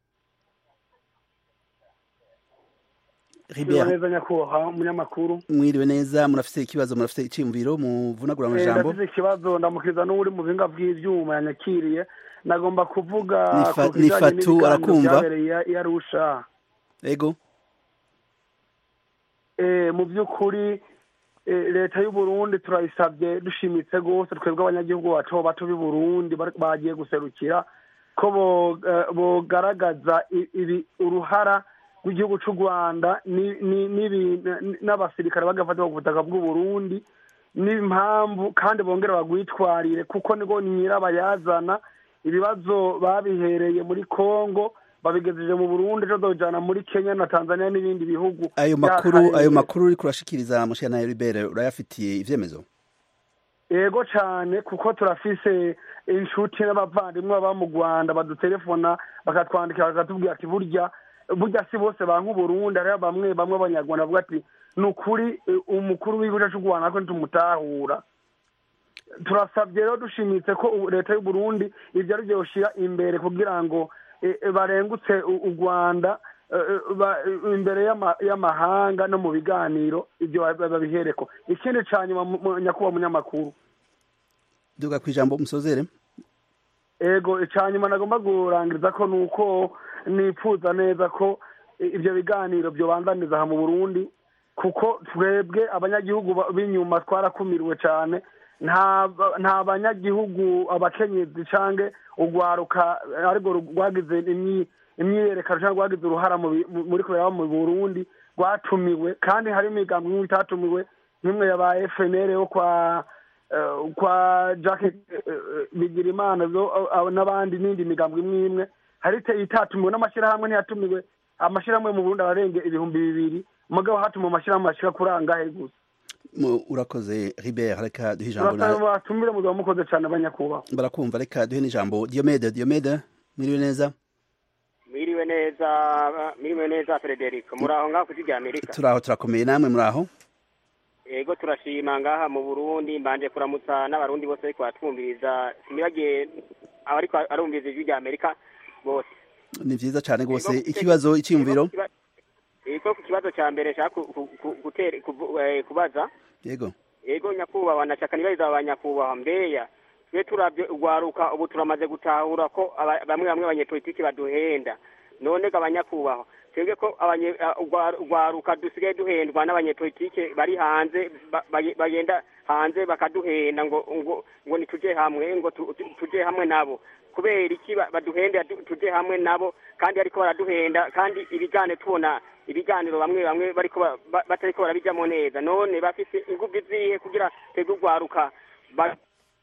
Mwiriwe hibert neza nyakubahwa umunyamakuru mwiriwe neza murafise ikibazo murafise iciyumviro muvunagura Eh, amajambo ndafise ikibazo ndamukiriza n'uri mu bihinga by'ivyuma yanyakiriye nagomba kuvuga Nifa- ku kijanye Nifatu n'ibiganiro arakumva? vyabereye i Arusha ego Eh, mu by'ukuri eh, leta y'u Burundi turayisabye dushimitse rwose twebwe abanyagihugu bato bato b'i Burundi bar- bagiye guserukira ko bo- eh, bogaragaza i- ibi uruhara rw'igihugu c'u Rwanda ni- ni- n'ibi- n- n'abasirikare bagafatwa ku butaka bw'u Burundi n'impamvu kandi bongera bagwitwarire kuko nigo nyirabayazana ibibazo babihereye muri Kongo babigejeje mu Burundi ejo dojana muri Kenya na Tanzania n'ibindi bihugu ayo makuru by'akarere. ayo makuru uriko urashikiriza mushana ya Hibert urayafitiye ivyemezo yego cyane kuko turafise inshuti n'abavandimwe baba mu rwanda badutelefona bakatwandikira bakatubwira ati burya burya si bose banka uburundi hariho bamwe bamwe abanyarwanda bavuga ati ni ukuri eh, umukuru w'igihugu cy'u rwanda ko ntitumutahura turasabye rero dushimitse ko ubu leta y'u Burundi ibyo ari byo yoshira imbere kugira ngo eh, eh, barengutse u u rwanda eh, eh, ba- eh, imbere y'ama- y'amahanga no mu biganiro ibyo ba- babihereko ikindi ca nyuma mu- mu- nyakubahwa munyamakuru duga kwijambo musozere ego icyanyuma nagomba kurangiriza ko ni uko nipfuza neza ko ibyo biganiro byobanzaniza aha mu burundi kuko twebwe abanyagihugu ba- b'inyuma twarakumiriwe cyane nta nta banyagihugu abakenyezi canke urwaruka ariko rwagize imyi- imyiyerekano cyangwa rwagize uruhara mu bi- mu- muri kubera mu burundi rwatumiwe kandi hari imigambi imwe itatumiwe nk'imwe yabaye fnr yo kwa eh, kwa jacques bigirimana zo abo n'abandi n'indi migambo imwe imwe hari ite- itatumiwe n'amashyirahamwe ntiyatumiwe amashyirahamwe mu burundi ararenga ibihumbi bibiri mugabo hatumiwe amashyirahamwe ashika kuri angahe gusa Mu- urakoze Hibert reka duhe ijambo turasaba na batumire muzaba mukoze cyane abanyakubahwa barakumva reka duhe n'ijambo Diomede Diomede mwiriwe neza mwiriwe neza mwiriwe neza Frederic muri aho ngaho ku rya Amerika turaho turakomeye namwe muri aho yego turashima ngaha mu Burundi mbanje kuramutsa n'abarundi bose ariko batwumviriza sinibagiye abariko arumviriza ijwi rya Amerika bose ni vyiza cyane rwose ikibazo icyiyumviro yego ku kibazo cya mbere nshaka ku- ku- ku- gutere- kuvu- eh, kubaza yego yego nyakubahwa nashaka nibariza abanyakubahwa mbeya twe turavye urwaruka ubu turamaze gutahura ko aba- bamwe bamwe abanyepolitiki baduhenda none ga abanyakubahwa twebwe ko abanye- a- urwa- urwaruka dusigaye duhendwa n'abanyepolitike bari hanze ba- baye- bagenda hanze bakaduhenda ngo ngo ngo nituje hamwe ngo tu- tu- tuje hamwe nabo kubera iki ba- baduhenda tu- tuje hamwe nabo kandi ariko baraduhenda kandi ibiganiro tubona ibiganiro bamwe bamwe bariko ba- ba- batariko barabijamo neza none bafise inguvu zihe kugira twebwe urwaruka ba-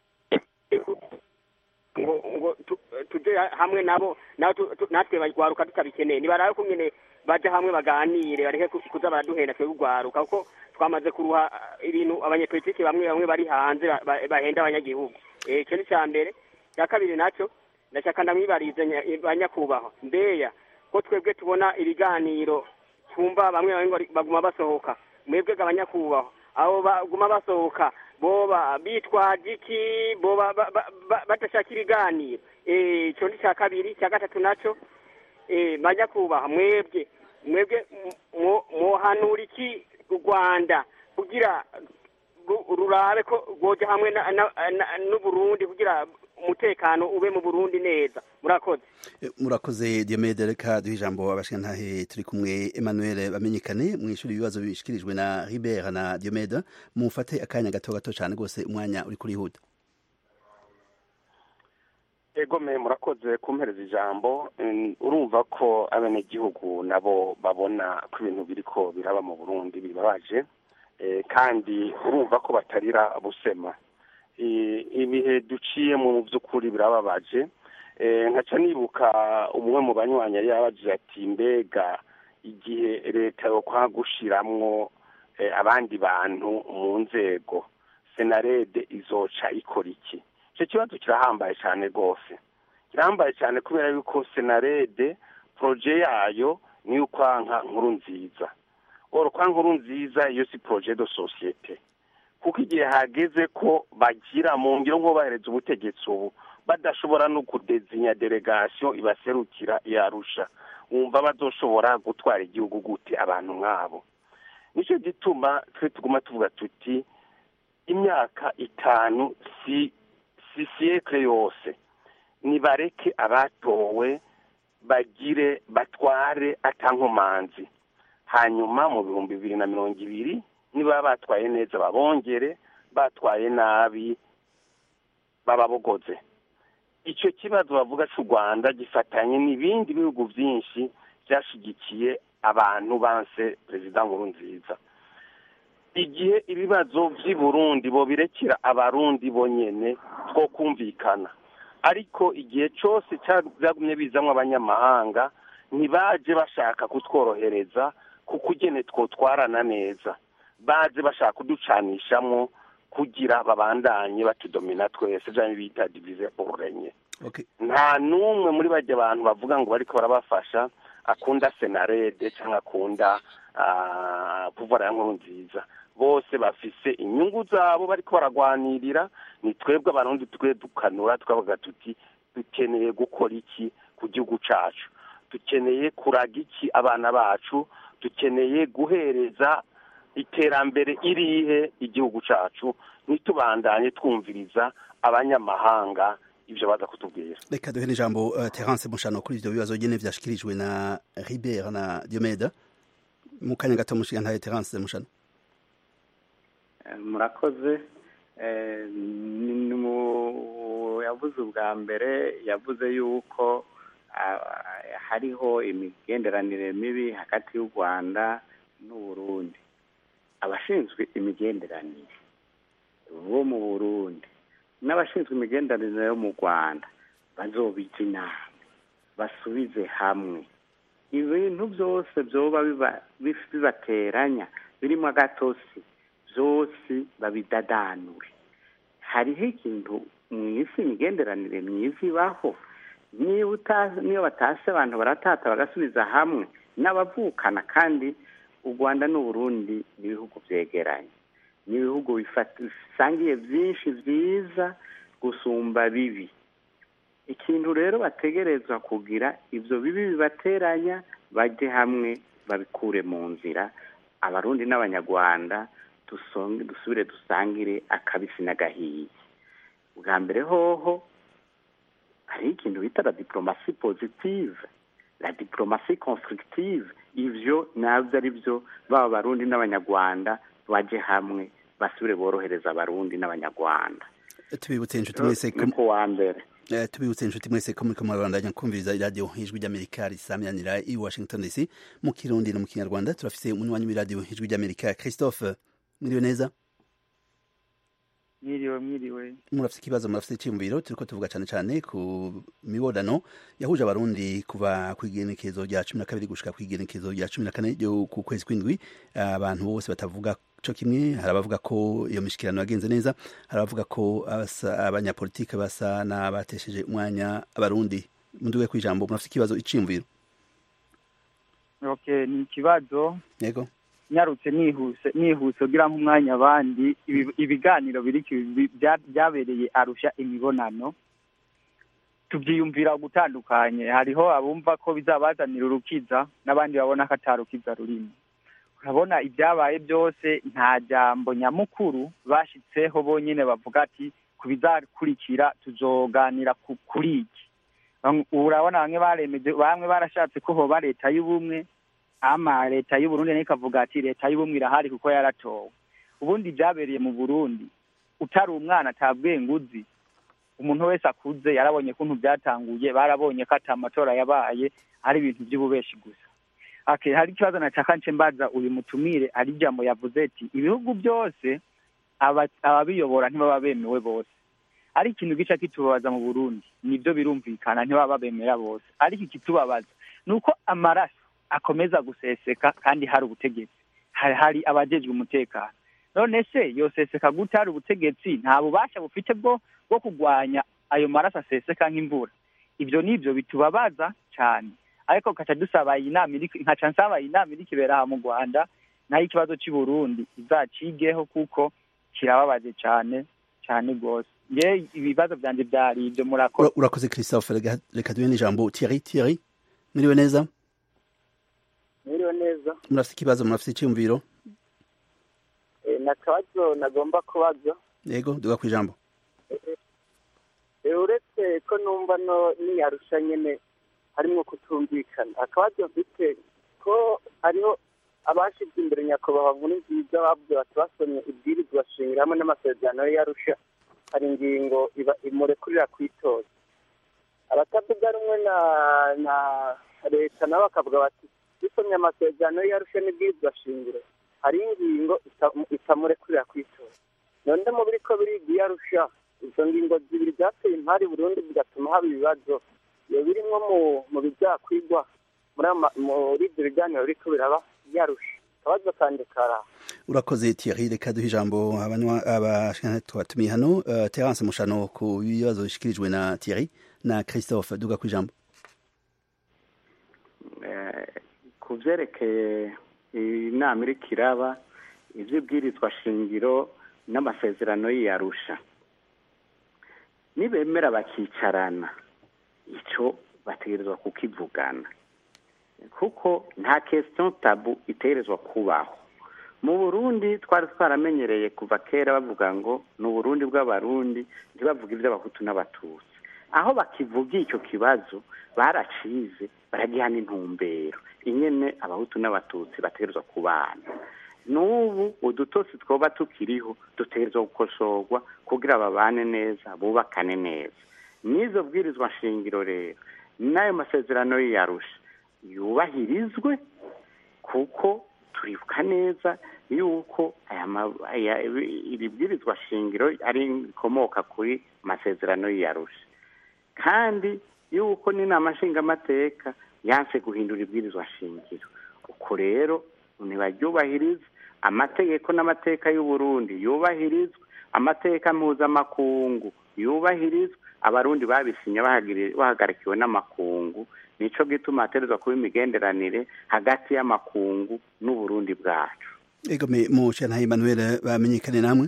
ngo ngo tu- tuje hamwe nabo nawe tu- tu- natwe bagwaruka tutabikeneye nibarabe ko nyene baja hamwe baganire bareke ku- kuza baraduhenda twebwe urwaruka kuko twamaze kuruha ah, ibintu abanyepolitiki bamwe bamwe bari hanze ba- ba- bahenda abanyagihugu Eh, ico ni ca mbere cya kabiri naco ndashaka ndamwibarize nya- banyakubahwa mbeya ko twebwe tubona ibiganiro twumva bamwe bamwe bari- baguma basohoka mwebwe abanyakubahwa abo baguma basohoka boba bitwaje iki boba ba- ba- ba- badashaka ibiganiro Eh, ico ni cya kabiri cya gatatu naco eh, banyakubahwa mwebwe mwebwe mu- muhanura iki u rwanda kugira ru- rurabe ko rwoja hamwe na- na- na- n'uburundi kugira umutekano ube mu burundi neza murakoze murakoze diomede reka duhe ijambo abashingantahe turi kumwe emmanuel bamenyekane mwishuri ibibazo bishikirijwe na ribert na diomede mufate akanya gato gato cyane rwose umwanya uri kurihuta egome murakoze kumpereza ijambo urumva ko abenegihugu nabo babona ko ibintu biriko biraba mu burundi bibabaje kandi urumva ko batarira busema ibihe duciyemo mu by'ukuri birababaje nkaca nibuka umwe mu banywanyi yari yabajije ati mbega igihe leta yo kwagushiramwo abandi bantu mu nzego senarede izoca ikora iki icyo kibazo kirahambaye cyane rwose kirahambaye cyane kubera yuko senarede poroje yayo niyo ukwanka nkuru nziza oro kwa nkuru nziza iyo si poroje do sosiyete kuko igihe hageze ko bagira mu ngiro nko bahereza ubutegetsi ubu badashobora no kudezinya delegasiyo ibaserukira yarusha wumva bazoshobora gutwara igihugu gute abantu nk'abo nicyo gituma twe tuguma tuvuga tuti imyaka itanu si si siyekire yose nibareke abatowe bagire batware atankomanzi hanyuma mu bihumbi bibiri na mirongo ibiri niba batwaye neza babongere batwaye nabi bababogoze icyo kibazo bavuga cy'u rwanda gifatanye n'ibindi bihugu byinshi byashyigikiye abantu banse perezida nkuru nziza igihe ibibazo by'i burundi bo birekera abarundi bonyine two kumvikana ariko igihe cyose byagumye bizamo abanyamahanga ntibaje bashaka kutworohereza kuko ugene twotwarana neza baje bashaka kuducanishamo kugira babandanye batudomina twese byaba bita divize urenye nta n'umwe muri bajya abantu bavuga ngo bariko barabafasha akunda senarede cyangwa akunda kuvura ya nkuru nziza bose bafise inyungu zabo bariko baragwanirira ni twebwe abarundi twe dukanura twavuga tuti dukeneye gukora iki ku gihugu cacu dukeneye kuraga iki abana bacu dukeneye guhereza iterambere irihe igihugu cacu ntitubandanye twumviriza abanyamahanga ibyo baza kutubwira reka duhe n'ijambo uh, terence mushano kuri ivyo bibazo nyene vyashikirijwe na ribert na diomede mu kanya gato mushiga ntaye terence mushano murakoze yavuze ubwa mbere yavuze yuko hariho imigenderanire mibi hagati y'u rwanda n'uburundi abashinzwe imigenderanire bo mu burundi n'abashinzwe imigenderanire yo mu rwanda bazobija inama basubize hamwe ibintu byose byoba bibateranya birimo agatosi byose babidadanure hariho ikintu mu isi imigenderanire myiza ibaho niyo batashye abantu baratata bagasubiza hamwe n'abavukana kandi u rwanda n'uburundi ni ibihugu byegeranye ni ibihugu bisangiye byinshi byiza gusumba bibi ikintu rero bategerezwa kugira ibyo bibi bibateranya bajye hamwe babikure mu nzira abarundi n'abanyarwanda dusubire dusangire akabisi n'agahiye bwa mbere hoho hariho ikintu bita la diplomasi positive la diplomasi constructive ivyo navyo ari byo baba abarundi n'abanyarwanda baje hamwe basubire borohereza abarundi n'abanyarwanda tubibutse inshuti mwese ko wa mbere tubibutse inshuti mwese ko muriko murabandanya kumviriza iradiyo ijwi ry'amerika risamyanira i washington dc mu kirundi no mu kinyarwanda turafise umunywanyi w'iradiyo ijwi ry'amerika christophe mwiriwe neza mwiriwe mwiriwe murafise ikibazo murafise iciyumviro turiko tuvuga cane cane ku mibonano yahuje abarundi kuva kw'igenekezo rya cumi na kabiri gushika kw'igenekezo rya cumi na kane ryo ku kwezi kw'indwi abantu bose batavuga co kimwe hari abavuga ko iyo mishikirano yagenze neza hari abavuga ko abanyapolitike basa n'abatesheje umwanya abarundi munduwe kw'ijambo murafise ikibazo iciyumviro okay ni ikibazo yego nyarutse nihuse nihuse kugira nk'umwanya abandi ibiganiro biri byabereye arusha imibonano tubyiyumvira gutandukanye hariho abumva ko bizabazanira urukiza n'abandi babona ko atarukiza rurimo urabona ibyabaye byose nta jambo nyamukuru bashyitseho bonyine bavuga ati ku bizakurikira tuzoganira kuri iki urabona bamwe baremeje bamwe barashatse ko hoba leta y'ubumwe ama leta y'uburundi nayo ikavuga ati leta y'ubumwe irahari kuko yaratowe ubundi byabereye mu burundi utari umwana atabwenge uzi umuntu wese akuze yarabonye kuntu byatanguye barabonye ko ata amatora yabaye ari ibintu by'ububeshi gusa okay hari ikibazo nataka nce mbaza uyu mutumire ari ijambo yavuze ati ibihugu byose ababiyobora ntibaba bemewe bose ari ikintu gica kitubabaza mu burundi nibyo birumvikana ntibaba bemera bose ariko ikitubabaza ni uko amaraso akomeza guseseka kandi hari ubutegetsi hari abajejwe umutekano none se yoseseka gute hari ubutegetsi nta bubasha bufite bwo bwo kurwanya ayo maraso aseseka nk'imvura ibyo ni ibyo bitubabaza cyane ariko kaca dusaba iyi nama nkaca nsaba iyi nama iri kibera aha mu rwanda nayo ikibazo cy'i burundi izacigeho kuko kirababaje cyane cyane rwose nge ibibazo byanjye byari ibyo murakoze urakoze christophe reka duhe n'ijambo thierry thierry mwiriwe neza mwiriwe neza murafite ikibazo murafite icyumviro na kabazo nagomba kubaza yego duga ku ijambo uretse ko numva no niyarusha nyine harimo kutumvikana akabazo mfite ko hariho abashyize imbere nyakubahwa nkuru nziza bavuze bati basomye ibwirizwa shingiro hamwe n'amasezerano yarusha hari ingingo imurekurira kwitoza abatavuga rumwe na na leta nabo bakavuga bati dusomye amasezerano yarusha n'ibwirizwa shingiro hari ingingo itamurekurira kwitoza none mu biri ko biriga iyarusha izo ngingo zibiri zateye impari burundu bigatuma haba ibibazo iyo birimwo mu bizakwigwa muri ibyo biganiro biriko biraba yarusha akabazo kanje kara urakoze Thierry reka duhe ijambo abashikana twatumiye hano Terence Mushano ku bibazo bishikirijwe na Thierry na Christophe duga ku ijambo ku byerekeye inama iriko iraba ivy'ibwirizwa shingiro n'amasezerano y'iyarusha nibemera bakicarana ico bategerezwa kukivugana kuko nta question tabu itegerezwa kubaho mu burundi twari twaramenyereye kuva kera bavuga ngo ni uburundi bw'abarundi ntibavuga iby'abahutu n'abatutsi aho bakivuga icyo kibazo baracize baragihana intumbero inyene abahutu n'abatutsi bategerezwa kubana n'ubu udutosi twoba tukiriho dutegerezwa gukosorwa kugira babane neza bubakane neza n'izo bwirizwa nshingiro rero n'ayo masezerano y'iyarusha yubahirizwe kuko turibuka neza yuko iri bwirizwa shingiro ari ikomoka kuri masezerano y'iyarusha kandi yuko n'inama nshingamateka yanse guhindura ibwirizwa shingiro uko rero ntibaryubahirize amategeko n'amateka y'uburundi yubahirizwe amateka mpuzamakungu yubahirizwe abarundi babisinye bahagarikiwe n'amakungu nico gituma haterezwa kuba imigenderanire hagati y'amakungu n'uburundi bwacu ego me mushana Emmanuel bamenyekane namwe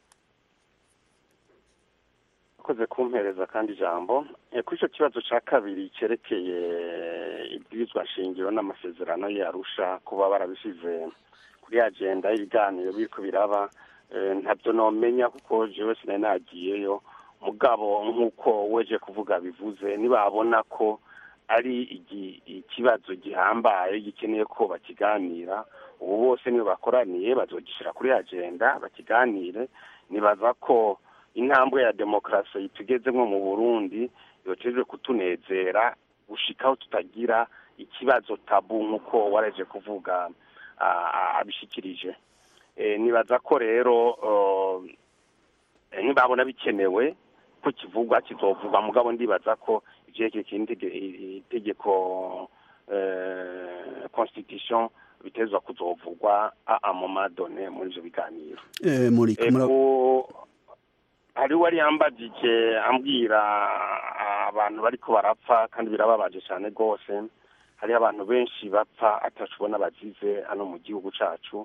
akoze kumpereza kandi ijambo kuri icyo kibazo cya kabiri cyerekeye ibwirizwa shingiro n'amasezerano yarusha kuba barabishyize kuri agenda y'ibiganiro biriko biraba ntabyo nomenya kuko jewe sinari nagiyeyo mugabo nk'uko weje kuvuga bivuze nibabona ko ari ikibazo gihambaye gikeneye ko bakiganira ubu bose niyo bakoraniye bazogishyira kuri agenda bakiganire nibaza ko intambwe ya demokarasi tugezemo mu burundi yocejwe kutunezera gushikaho tutagira ikibazo tabu nk'uko waraje kuvuga abishikirije nibaza ko rero nibabona bikenewe ko kivugwa kizovugwa mugabo ndibaza ko ivyerekeye itegeko constitution bitezwa kuzovugwa a moment donné muri ivyo biganiro hari wari yambajije ambwira abantu bariko barapfa kandi birababaje cyane rwose hariho abantu benshi bapfa atashobona bazize hano mu gihugu cacu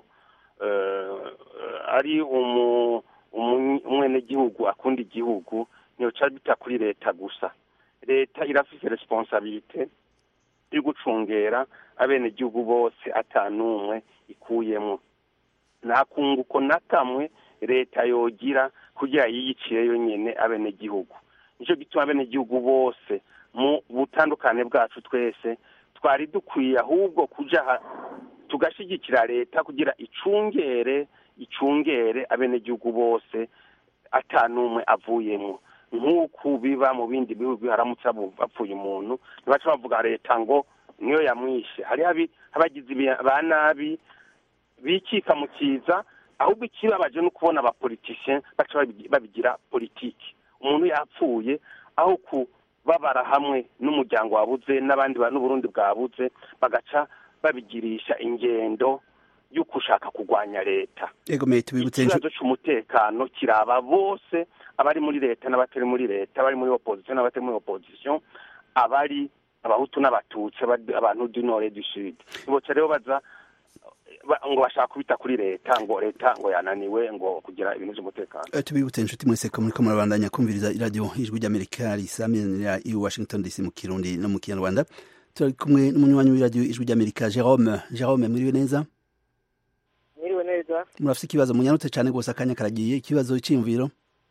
ari umwenegihugu akunda igihugu ntiyoca bita kuri leta gusa leta irafise responsabilite yo gucungera abenegihugu bose atanumwe ikuyemwo nta kunguko na kamwe leta yogira kugira yiyicire yonyine abenegihugu nicyo gituma abenegihugu bose mu butandukane bwacu twese twari dukwiye ahubwo kuja tugashyigikira leta kugira icungere icungere abenegihugu bose atanumwe avuyemo nk'uku biba mu bindi bihugu haramutse bapfuye umuntu ntibaca bavuga leta ngo niyo yamwishe hari abagizi ba nabi bikika mu kiza ahubwo ikibabaje no kubona abapolitisiye baca babigira politiki umuntu yapfuye aho kubabara hamwe n'umuryango wabuze n'abandi n'uburundi bwabuze bagaca babigirisha ingendo yo gushaka kurwanya leta ikibazo cy'umutekano kiraba bose abari muri leta n'abatari muri leta abari muri opozisiyo n'abatari muri opozisiyo abari abahutu n'abatutsi abantu du nord du sud boca rero baza ngo bashaka kubita kuri leta ngo leta ngo yananiwe ngo kugira ibintu by'umutekano tubibutse inshuti mwese ko muriko murabandanya kumviriza iradiyo ijwi ry'amerika risamirira i washington dc mu kirundi no mu kinyarwanda turi kumwe n'umunywanyi w'iradiyo ijwi ry'amerika jerome jerome mwiriwe neza mwiriwe neza murafite ikibazo munyarutse cyane rwose akanya karagiye ikibazo cy'imviro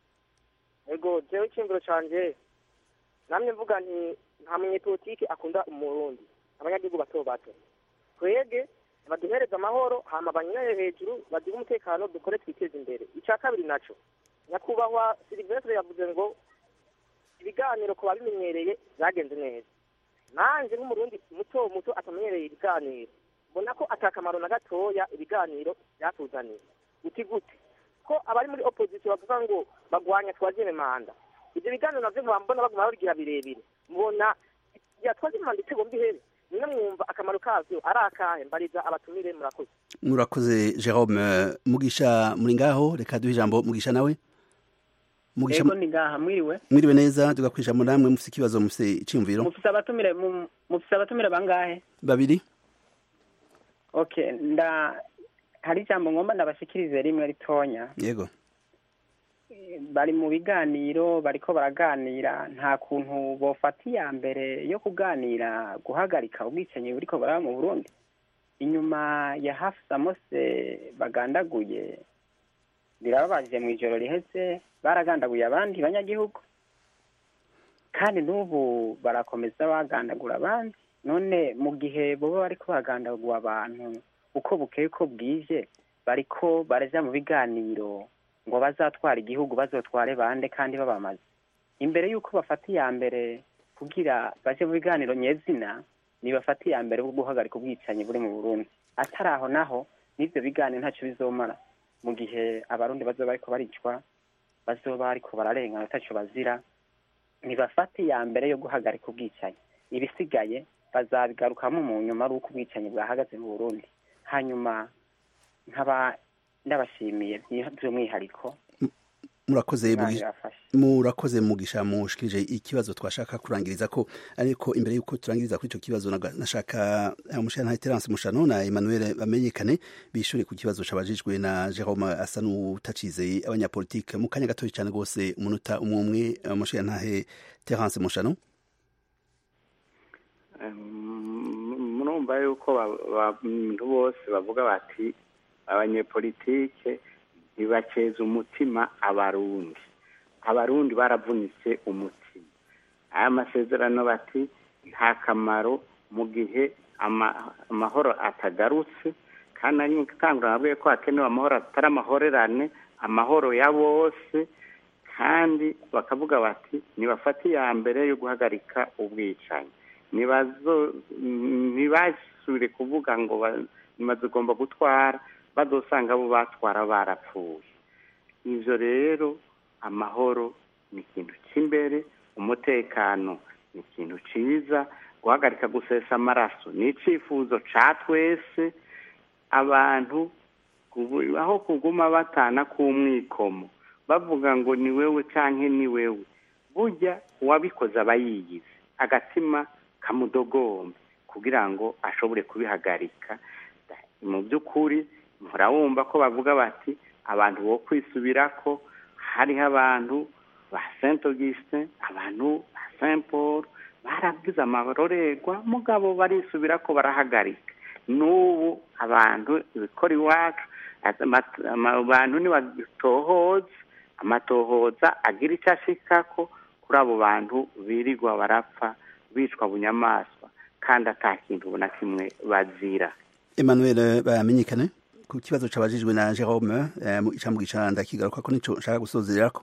ego jewe icyumviro canje namye mvuga nti nta munyepolitiki akunda umurundi abanyagihugu bato bato twege baduhereza amahoro hama banyure hejuru bagire umutekano dukore twiteze imbere icya kabiri naco nyakubahwa silivestre yavuze ngo ibiganiro ku babimenyereye byagenze neza nanje nk'umurundi muto muto atamenyereye ibiganiro mbona ko atakamaro na gatoya ibiganiro byatuzaniye uti gute ko abari muri opposition bavuga ngo bagwanya twazime manda ibyo biganiro navyo nkaba mbona baguma babigira birebire mbona ya twazime manda itego mbihere nimwe mwumva akamaro kavyo ari akahe mbariza abatumire murakoze murakoze jerome mugisha muri ngaho reka duhe ijambo mugisha nawe mugisha ego ni ngaha mwiriwe mwiriwe neza tugakwisha ijambo namwe mufite ikibazo mufite iciyumviro mufite abatumire mufite abatumire bangahe babiri okay nda hari ijambo ngomba ndabashikirize rimwe ritonya yego bari mu biganiro bariko baraganira nta kuntu bofata iya mbere yo kuganira guhagarika ubwicanyi buriko baraba mu burundi inyuma ya hafi samose bagandaguye birababaje mu ijoro riheze baragandaguye abandi banyagihugu kandi n'ubu barakomeza bagandagura abandi none mu gihe boba bariko baragandagura abantu uko bukeye ko bwije bariko baraja mu biganiro ngo bazatwara igihugu bazotware bande kandi babamaze imbere y'uko bafata iya mbere kugira baje mu biganiro nyezina nibafata iya mbere bwo guhagarika ubwicanyi buri mu burundi atari aho naho n'ivyo biganiro ntacyo bizomara mu gihe abarundi bazoba bariko baricwa bazoba bariko bararengana ataco bazira nibafata iya mbere yo guhagarika ubwicanyi ibisigaye bazabigarukamo mu nyuma ari uko ubwicanyi bwahagaze mu burundi hanyuma nkaba ndabashimiye by'umwihariko murakoze murakoze mugisha mushikirije ikibazo twashaka kurangiriza ko ariko imbere y'uko turangiriza kuri icyo kibazo nashaka umushana Terence Mushano na Emmanuel bamenyekane bishure ku kibazo cabajijwe na Jerome asa n'utacizeye abanyapolitike mu kanya gatoya cyane rwose umunota umwe umwe umushana Terence Mushano murumva yuko abantu bose bavuga bati abanyepolitike ntibakeza umutima abarundi abarundi baravunitse umutima aya masezerano bati nta kamaro mu gihe amahoro atagarutse kandi ari gutangura nabwiye ko hakenewe amahoro atari amahorerane amahoro ya bose kandi bakavuga bati ntibafate iya mbere yo guhagarika ubwicanyi ntibasubire kuvuga ngo ntibazigomba gutwara badusanga bo batwara barapfuye ibyo rero amahoro ni ikintu cy'imbere umutekano ni ikintu cyiza guhagarika gusesa amaraso ni icyifuzo cya twese abantu aho kuguma batana k'umwikomo bavuga ngo ni wewe cyangwa ni wewe burya uwabikoze aba yiyize agatima kamudogombe kugira ngo ashobore kubihagarika mu by'ukuri murawumva ko bavuga bati abantu bo kwisubira ko hariho abantu ba saint augustin abantu ba saint paul barabwize amarorerwa mugabo barisubira ko barahagarika n'ubu abantu ibikora iwacu abantu ntibatohoze amatohoza agira icyo ashikako kuri abo bantu birirwa barapfa bicwa bunyamaswa kandi ata kintu na kimwe bazira Emmanuel bamenyekane ku kibazo cabajijwe na Jerome eh, mu icambo gicanda kigaruka ko nico nshaka gusozererako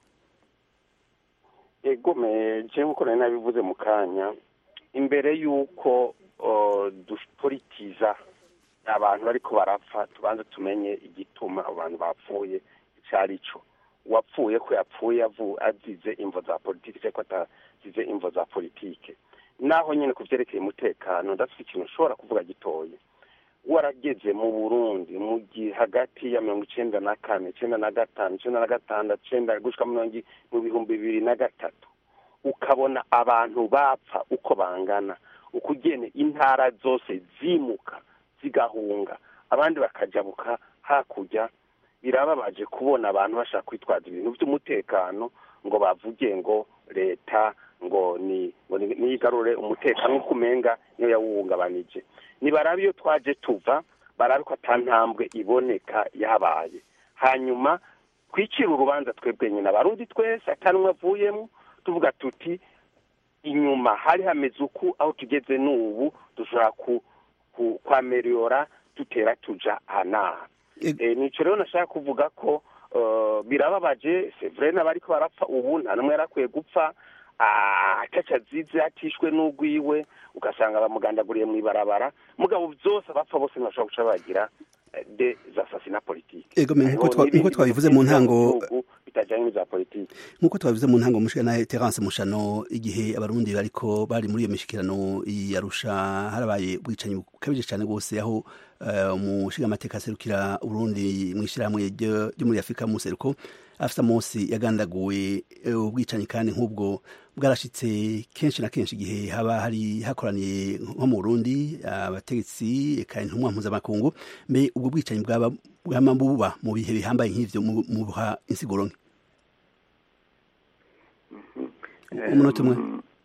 egome je nkuko nari nabivuze mu kanya imbere y'uko uh, dupolitiza abantu bariko barapfa tubanze tumenye igituma abo bantu bapfuye ico ari co uwapfuye ko yapfuye avu- azize imvo za politike cyangwa atazize imvo za politike naho nyine ku vyerekeye umutekano ndafite ikintu ushobora kuvuga gitoya warageze mu burundi mu gihe hagati ya mirongo icenda na kane icenda na gatanu icenda na gatandatu icenda gushika mirongo i- mu bihumbi bibiri na gatatu ukabona abantu bapfa uko bangana ukugene intara zose zimuka zigahunga abandi bakajabuka hakurya birababaje kubona abantu bashaka kwitwaza ibintu by'umutekano ngo bavuge ngo leta ngo ni ngo ni- niyigarure umutekano nk'uko umenga niyo yawuhungabanije nibarabe iyo twaje tuva barabe ko ata ntambwe iboneka yabaye hanyuma twicire urubanza twebwe nyine abarundi twese atanumwe avuyemo tuvuga tuti inyuma hari hameze uku aho tugeze n'ubu dushobora ku ku- kwameriyora dutera tuja ahanaha Eh, nico rero nashaka kuvuga ko eh, birababaje sevre n'abariko barapfa ubu nta n'umwe yarakwiye gupfa ataca azize atishwe n'ugwiwe ugasanga bamugandaguriye mw'ibarabara mugabo vyose abapfa bose ntibashobora guca bagira eh, de zasasina politike Ego me nkuko Hariho twa- n'ibindi nkuko twabivuze mu bihugu ntango bihugu bitajanye n'iza politike nkuko twabivuze mu ntango mushika na Terence Mushano igihe abarundi bariko bari muri iyo mishikirano yarusha harabaye ubwicanyi bukabije cyane rwose aho uh, umushinga amateka aserukira Uburundi mu ishyirahamwe ryo ryo muri Afurika mu seruko afisa Mosi yagandaguwe eh, ubwicanyi kandi nk'ubwo bwarashitse kenshi na kenshi igihe haba hari hakoraniye nko mu Burundi abategetsi eka intumwa mpuzamakungu mbe ubwo bwicanyi bwaba bwama buba mu bihe bihambaye nk'ivyo mu- mubuha insiguro nke umunota umwe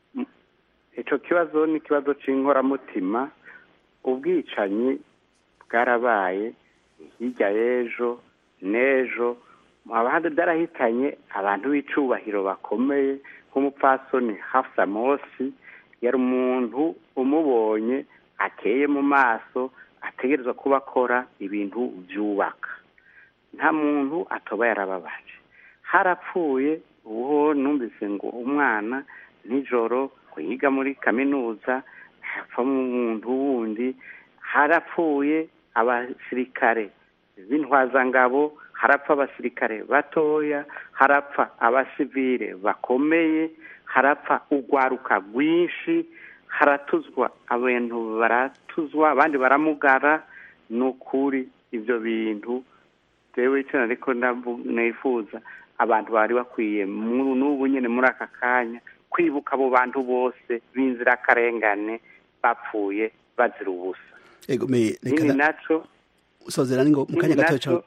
icyo kibazo ni ikibazo cy'inkoramutima ubwicanyi bwarabaye hirya y'ejo n'ejo abandi byarahitanye abantu b'icubahiro bakomeye nk'umupfasoni hafsa mosi yari umuntu umubonye akeye mu maso ategerezwa kuba akora ibintu byubaka nta muntu atoba yarababaje harapfuye uwo numvise ngo umwana nijoro ngo yiga muri kaminuza hapfa umuntu wundi harapfuye abasirikare b'intwazangabo harapfa abasirikare batoya harapfa abasivile bakomeye harapfa urwaruka rwinshi haratuzwa abantu baratuzwa abandi baramugara ni ukuri ibyo bintu jewe icyo ariko nifuza abantu bari bakwiye mu- n'ubu nyine muri aka kanya kwibuka abo bantu bose b'inzirakarengane bapfuye bazira ubusa ego me nini reka naco sozera ningo mu kanya nini gato naco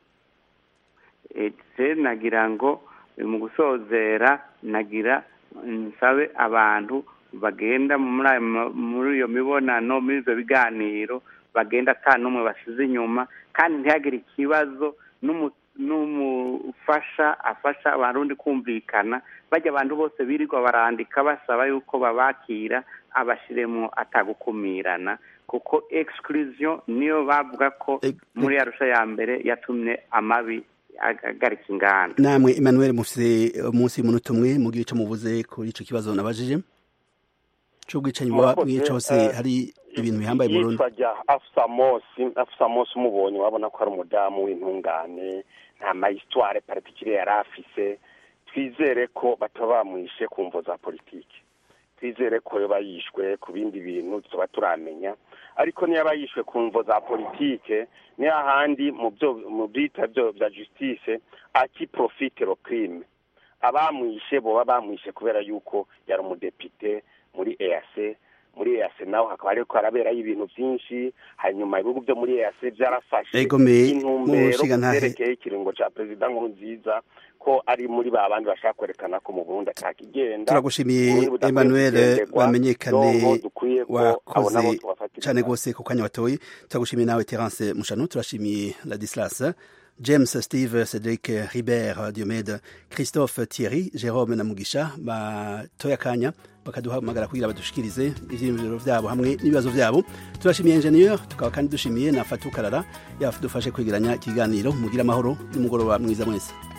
eh, je nagira ngo eh, mu gusozera nagira nsabe abantu bagenda muri ayo ma- muri iyo mibonano muri ibyo biganiro bagenda ata n'umwe basize inyuma kandi ntihagire ikibazo n'umu- n'umufasha afasha abarundi kumvikana bajya abantu bose birirwa barandika basaba yuko babakira abashiremo atagukumirana kuko exclusion niyo bavuga ko muri arusha ya mbere yatumye amabi ag- agarika inganda namwe Emmanuel mufise umunsi y'umunota umwe mugira ico muvuze kuri ico kibazo nabajije c'ubwicanyi buba Murakoze, mwica hose eh, hari ibintu bihambaye mu Burundi yitwa rya afusa mosi afusa mosi umubonye wabona ko ari umudamu w'intungane nta mayisitware particulier yari afise twizere ko bataba bamwishe ku mvo za politiki twizere ko yoba yishwe ku bindi bintu tuba turamenya ariko niyo aba yishwe ku mvo za politike niyo ahandi mu byo mu byita byo bya justice aki profite lo crime abamwishe boba bamwishe kubera yuko yari umudepite muri EAC muri EAC naho hakaba hariko haraberayo ibintu vyinshi hanyuma ibihugu byo muri EAC byarafashe Ego me- intumbero mushiga ntahe- zerekeye ikiringo ca perezida nkurunziza ko ari muri ba bandi bashaka kwerekana ko mu Burundi atakigenda turagushimiye Uburundi budakwiye Emmanuel kugenderwa, bamenyekane donko dukwiye ko abo nabo wakoze tubafatira cane gose ku kanya watoye turagushimiye nawe Terence Mushano turashimiye Ladislas james steve cedric ribert diomede christophe thierry jerome na mugisha batoye akanya bakaduhamagara kugira badushikirize ivyiyumviro vyabo hamwe n'ibibazo vyabo turashimiye ingenieur tukaba kandi dushimiye na fatu karara yadufashe kwegeranya ikiganiro mugira amahoro n'umugoroba mwiza mwese